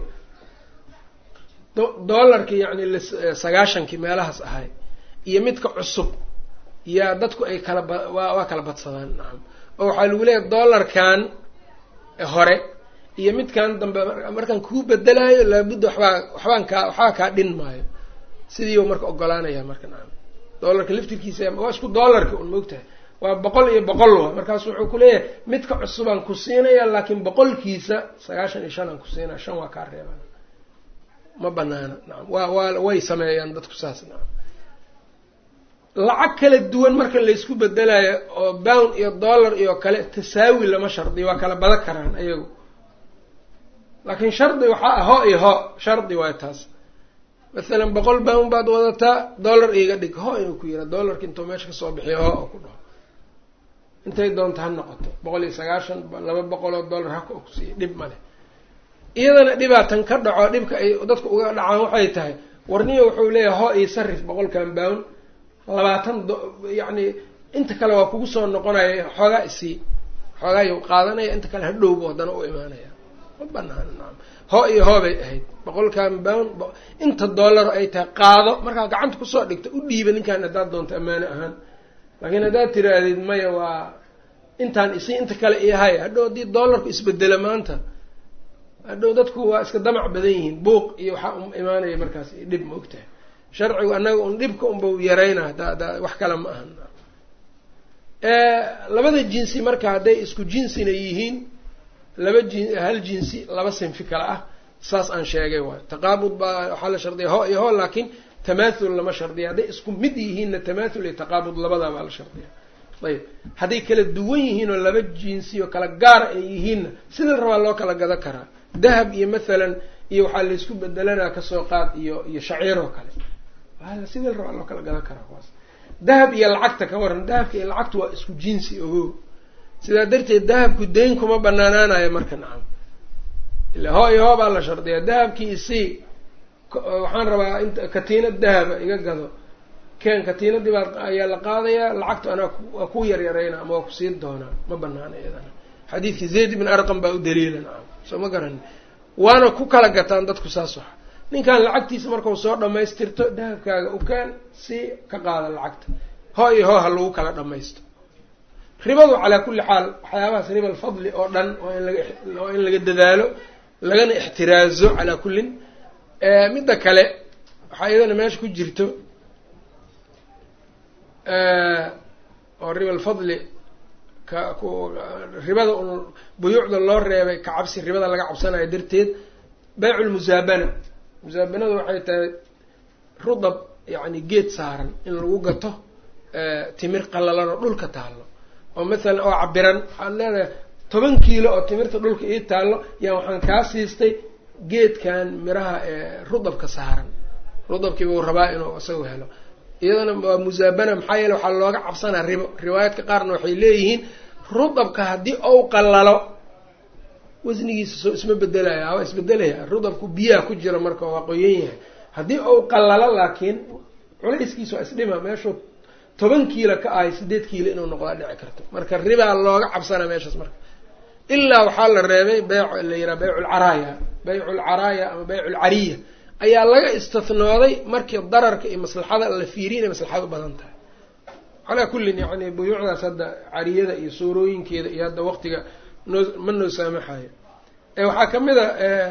dollarkii yacni sagaashankii meelahaas ahay iyo midka cusub yaa dadku ay kala ba waa waa kala badsadaan nacam oo waxaa lagu leeyahay dollarkan hore iyo midkan dambe markaan kuu bedelaayo laabudda waxbaa waxbaan kaa waxbaa kaa dhin maayo sidii u marka ogolaanaya marka nacam dollarka laftirkiisa waa isku dollarka un maogtahay waa boqol iyo boqol wa markaasu wuxuu kuleeyahay midka cusubaan ku siinaya laakiin boqolkiisa sagaashan iyo shan aan ku siinaya shan waa kaa reeban ma banaana nacam waa waa way sameeyaan dadku saas nacam lacag kala duwan marka laysku bedelayo oo bound iyo dollar iyo kale tasaawi lama shardiyo waa kala badan karaan ayagu laakiin shardi waxaa ah ho iyo ho shardi waay taas mathalan boqol bound baad wadataa dollar iiga dhig ho inuu ku yiraa dollarka intuu meesha kasoo bixiyo ho oo ku dhaho intay doonta ha noqoto boqol iyo sagaashan laba boqol oo dollar haka ku siiya dhib male iyadana dhibaatan ka dhaco dhibka ay dadku uga dhacaan waxay tahay warniyo wuxuu leeyahay ho iyo sarif boqolkan bound labaatan yacni inta kale waa kugu soo noqonaya xoogaa isii xoogaayu qaadanaya inta kale hadhowbu haddana u imaanaya ma banaana nacam ho iyo hoo bay ahayd boqolkan bound inta dollar ay tahay qaado markaa gacanta kusoo dhigta u dhiiba ninkan haddaad doonto ammaano ahaan laakiin haddaad tiraahdeed maya waa intaan isii inta kale iyahay hadhow haddii dollarku isbedela maanta hadhow dadku waa iska damac badan yihiin buuq iyo waxaa u imaanaya markaas dhib ma ogtahay sharcigu annaga un dhibka unba yarayna hada da wax kale ma ahan labada jinsi marka hadday isku jinsina yihiin laba jin hal jinsi laba sinfi kale ah saas aan sheegay waayo taqaabud baa waxaa la shardiya ho iyo ho laakiin tamaathul lama shardiya hadday isku mid yihiinna tamaathul iyo taqaabud labadaa baa la shardiya ayb hadday kala duwan yihiin oo laba jinsi oo kala gaara ay yihiinna sida rabaa loo kala gado karaa dahab iyo mathalan iyo waxaa laysku bedelanaa kasoo qaad iyo iyo shaciir oo kale sida rabaa loo kala gadan karaa kuwaas dahab iyo lacagta ka waran dahabka iyo lacagtu waa isku jinsi ogo sidaa darteed dahabku dayn kuma banaanaanayo marka nacam ila hoo iyo hoo baa la shardiyaa dahabkii isii waxaan rabaa int katiinad dahaba iga gado keen katiinadii baa ayaa la qaadayaa lacagtu anaa waa ku yaryarayna ama waa kusii doonaa ma banaana iyadana xadiidkii zayd ibn arqam baa u daliila nacam soo ma garani waana ku kala gataan dadku saas waxa ninkan lacagtiisa markau soo dhamaystirto dahabkaaga u keen si ka qaada lacagta hoo iyo hoo ha lagu kala dhamaysto ribadu calaa kulli xaal waxyaabahaas riba alfadli oo dhan waa in laga waa in laga dadaalo lagana ixtiraazo calaa kullin midda kale waxaa iyadana meesha ku jirto oo riba alfadli ka ku ribada un buyuucda loo reebay ka cabsi ribada laga cabsanayo darteed baycu lmusaabana musaabanadu waxay tahay rudab yacni geed saaran in lagu gato timir qallalan oo dhulka taallo oo mathalan oo cabiran waxaad leedahay toban kiilo oo timirta dhulka ii taallo yaa waxaan kaa siistay geedkan miraha ee rudabka saaran rudabkii buu rabaa inuu isagu helo iyadana waa musaabana maxaa yeele waxaa looga cabsanaa ribo riwaayaadka qaarna waxay leeyihiin rudabka haddii ou qallalo wasnigiisa soo isma bedelaya waa isbedelaya rudabku biyaha ku jira marka waa qoyan yahay haddii ou qallalo laakiin culayskiisa waa isdhima meeshuu toban kiilo ka ahay sideed kiilo inuu noqdaa dhici karto marka ribaa looga cabsanaa meeshaas marka ilaa waxaa la reebay beyc la yidhaha beycu lcaraaya beycu lcaraaya ama beycu lcariya ayaa laga istathnooday markii dararka iyo maslaxada la fiiriya inay maslaxad u badan tahay calaa kullin yacni buyuucdaas hadda cariyada iyo suurooyinkeeda iyo hadda waqtiga noo ma noo saamaxayo waxaa ka mid a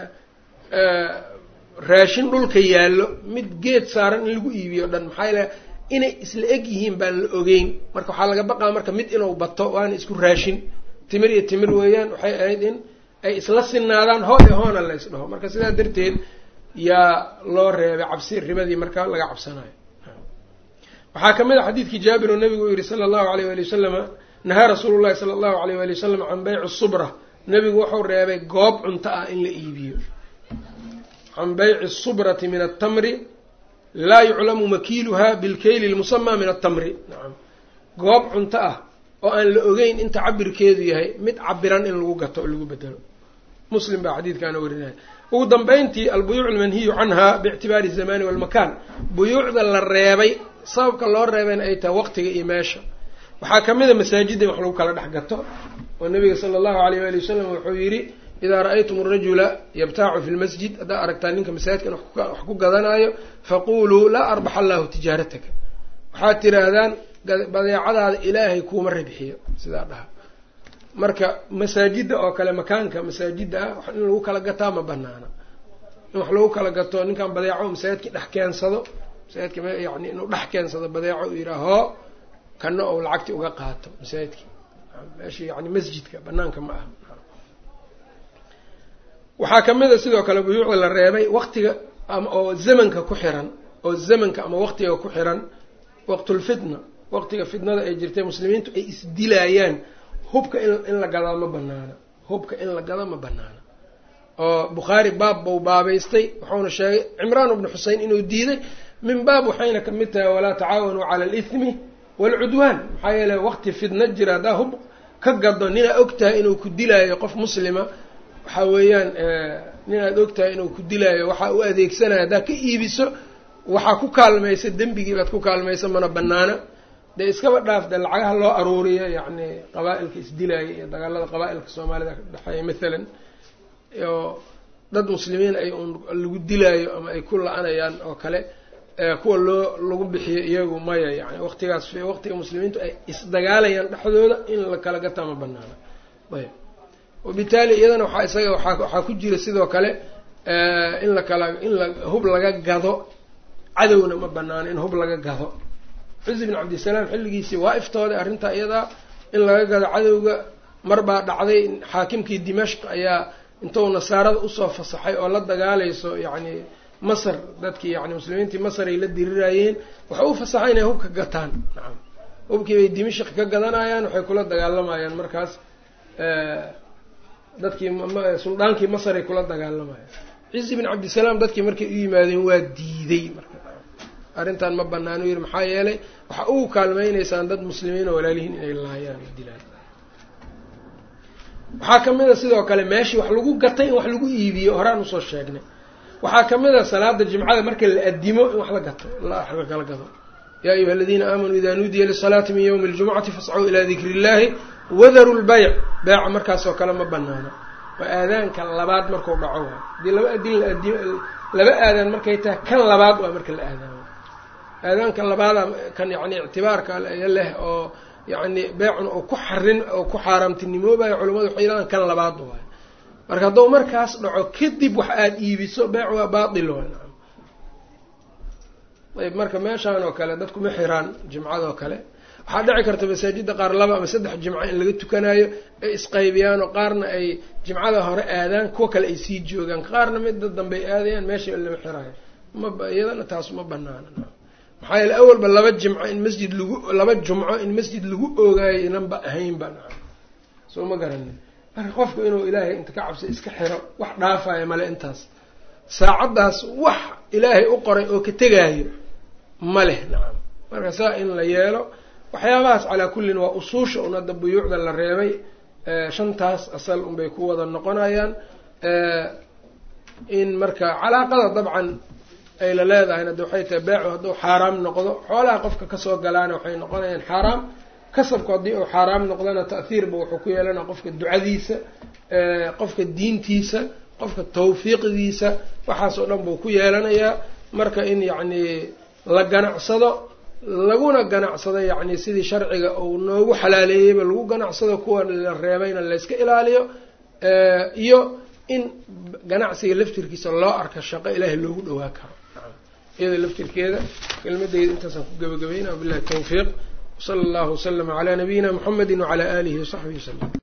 raashin dhulka yaallo mid geed saaran in lagu iibiyo dhan maxaa yeele inay isla eg yihiin baan la ogeyn marka waxaa laga baqaa marka mid inuu bato waana isku raashin timir iyo timir weeyaan waxay ahayd in ay isla sinaadaan hoo iyo hoona la ysdhaho marka sidaa darteed yaa loo reebay cabsi ribadii marka laga cabsanayo waxaa ka mid a xadiidkii jaabir oo nabigu uu yihi sala allahu alayh wali wasalama nahaa rasuulu llahi sala allahu alayh wali wasalam can beyci subra nebigu wuxuu reebay goob cunto ah in la iibiyo can beyci subrati min altamri laa yuclamu makiiluha bilkeyli lmusamaa min altamri nacam goob cunto ah oo aan la ogeyn inta cabirkeedu yahay mid cabiran in lagu gato oo lagu bedelo muslim baa xadiidkaana warinaya ugu dambeyntii albuyuuc almanhiyu canha biictibaari zamani walmakaan buyuucda la reebay sababka loo reebayna ay tahay waqtiga iyo meesha waxaa ka mid a masaajidda in wax lagu kala dhex gato oo nabiga sala allahu alayh waali wasalam wuxuu yidhi idaa ra-aytum arajula yabtaacu fi lmasjid haddaa aragtaa ninka masaajidkan wax ku gadanaayo faquluu laa arbax allahu tijaarataka waxaad tiraahdaan badeecadaada ilaahay kuuma ribxiyo sidaa dhaha marka masaajidda oo kale makaanka masaajidda ah in lagu kala gataa ma banaana in wax lagu kala gato ninkan badeeco masaajidka dhex keensado masaajidka yani inuu dhex keensado badeeco uu yidhaha hoo kana ou lacagti uga qaato masaajidki meesha yani masjidka banaanka ma aha waxaa kamid a sidoo kale buyuucda la reebay waktiga ama oo zamanka ku xiran oo zamanka ama waqtiga ku xiran waqtulfitna waqtiga fitnada ay jirtay muslimiintu ay isdilaayaan hubka in la gadaa ma banaana hubka in la gado ma banaana oo bukhaari baab bau baabaystay wuxuuna sheegay cimraan bnu xusein inuu diiday min baab waxayna kamid tahay walaa tacaawanuu cala alithmi waalcudwaan maxaa yeele waqti fitna jira haddaa hub ka gado ninaa og tahay inuu ku dilaayo qof muslima waxaa weeyaan ninaad og tahay inuu ku dilaayo waxaa u adeegsanaya haddaa ka iibiso waxaa ku kaalmaysa dembigii baad ku kaalmaysa mana banaana dee iskaba dhaaf dee lacagaha loo aruuriyo yacni qabaa-ilka isdilaaya iyo dagaalada qabaa-ilka soomaalida ka dhexeeya mathalan oo dad muslimiin ay un lagu dilaayo ama ay ku la-anayaan oo kale kuwa loo lagu bixiyo iyagu maya yani waqtigaas waqtiga muslimiintu ay isdagaalayaan dhexdooda in la kala gataa ma banaana ayb wabitaali iyadana waxaa isaga waaa waxaa ku jira sidoo kale in la kala in la hub laga gado cadowna ma banaano in hub laga gado cizi bin cabdisalaam xilligiisii waa iftooday arrintaa iyadaa in laga gado cadowga mar baa dhacday xaakimkii dimashq ayaa intuu nasaarada usoo fasaxay oo la dagaalayso yacni masar dadkii yani muslimiintii masar ay la dirirayeen waxay u fasaxay inay hubka gataan nacam hubkii bay dimashq ka gadanayaan waxay kula dagaalamayaan markaas dadkii suldaankii masar ay kula dagaalamayaan cizi bin cabdisalaam dadkii markay u yimaadeen waa diiday marka arrintan ma banaano yiri maxaa yeelay waxa ugu kaalmeyneysaan dad muslimiin oo walaalihiin inay laayaan o dilaan waxaa kamid a sidoo kale meeshii wax lagu gatay in wax lagu iibiyo horaan usoo sheegnay waxaa kamid a salaada jimcada marka la adimo in wax la gato la kala gado yaa ayuha aladiina aamanuu ida nuudiya lisalaati min ywmi ljumucati fascuu ilaa dikri illahi wadaru lbayc beeca markaasoo kale ma banaano waa aadaanka labaad marku dhaco waay hadii laba adin la adi laba aadaan markay tahay kan labaad waa marka la aadaamo aadaanka labaada kan yani ictibaarka leh oo yani beecun oo ku xarin oo ku xaaraamtinimoobayo culamadu waxay yidhahdaan kan labaad waay marka hadduu markaas dhaco kadib wax aada iibiso beec waa baatil waay ayb marka meeshaan oo kale dadku ma xiraan jimcadoo kale waxaa dhici karta masaajidda qaar laba ama saddex jimco in laga tukanayo ay isqaybiyaan oo qaarna ay jimcada hore aadaan kuwa kale ay sii joogaan qaarna midda dambe ay aadayaan meesha lama xiraayo ma iyadana taas ma banaana maxaa yeele awalba laba jimco in masjid lagu laba jumco in masjid lagu oogaayo inanba ahaynba naam soo ma garanin marka qofku inuu ilaahay inta ka cabsa iska xiro wax dhaafayo male intaas saacaddaas wax ilaahay u qoray oo ka tegaayo ma leh nacam marka saa in la yeelo waxyaabahaas calaa kullin waa usuusha un hadda buyuucda la reebay shantaas asal unbay ku wada noqonayaan in marka calaaqada dabcan ay la leedahay hadda waxay tahay beecu hadduu xaaraam noqdo xoolaha qofka kasoo galaana waxay noqonayaan xaaraam kasabku haddii uu xaaraam noqdana ta'hiirba wuxuu ku yeelanaya qofka ducadiisa qofka diintiisa qofka tawfiiqdiisa waxaas oo dhan buu ku yeelanayaa marka in yacni la ganacsado laguna ganacsado yacni sidii sharciga uu noogu xalaaleeyeyba lagu ganacsado kuwa la reebayna layska ilaaliyo iyo in ganacsiga laftirkiisa loo arka shaqo ilaahay loogu dhawaa karo iyada laftirkeeda kelmadeyda intaasaan ku gabagabayna wabillahi tawfiiq wsala allahu waslama calaa nabiyina muxamedi wacalaa aalihi wasaxbihi wasalam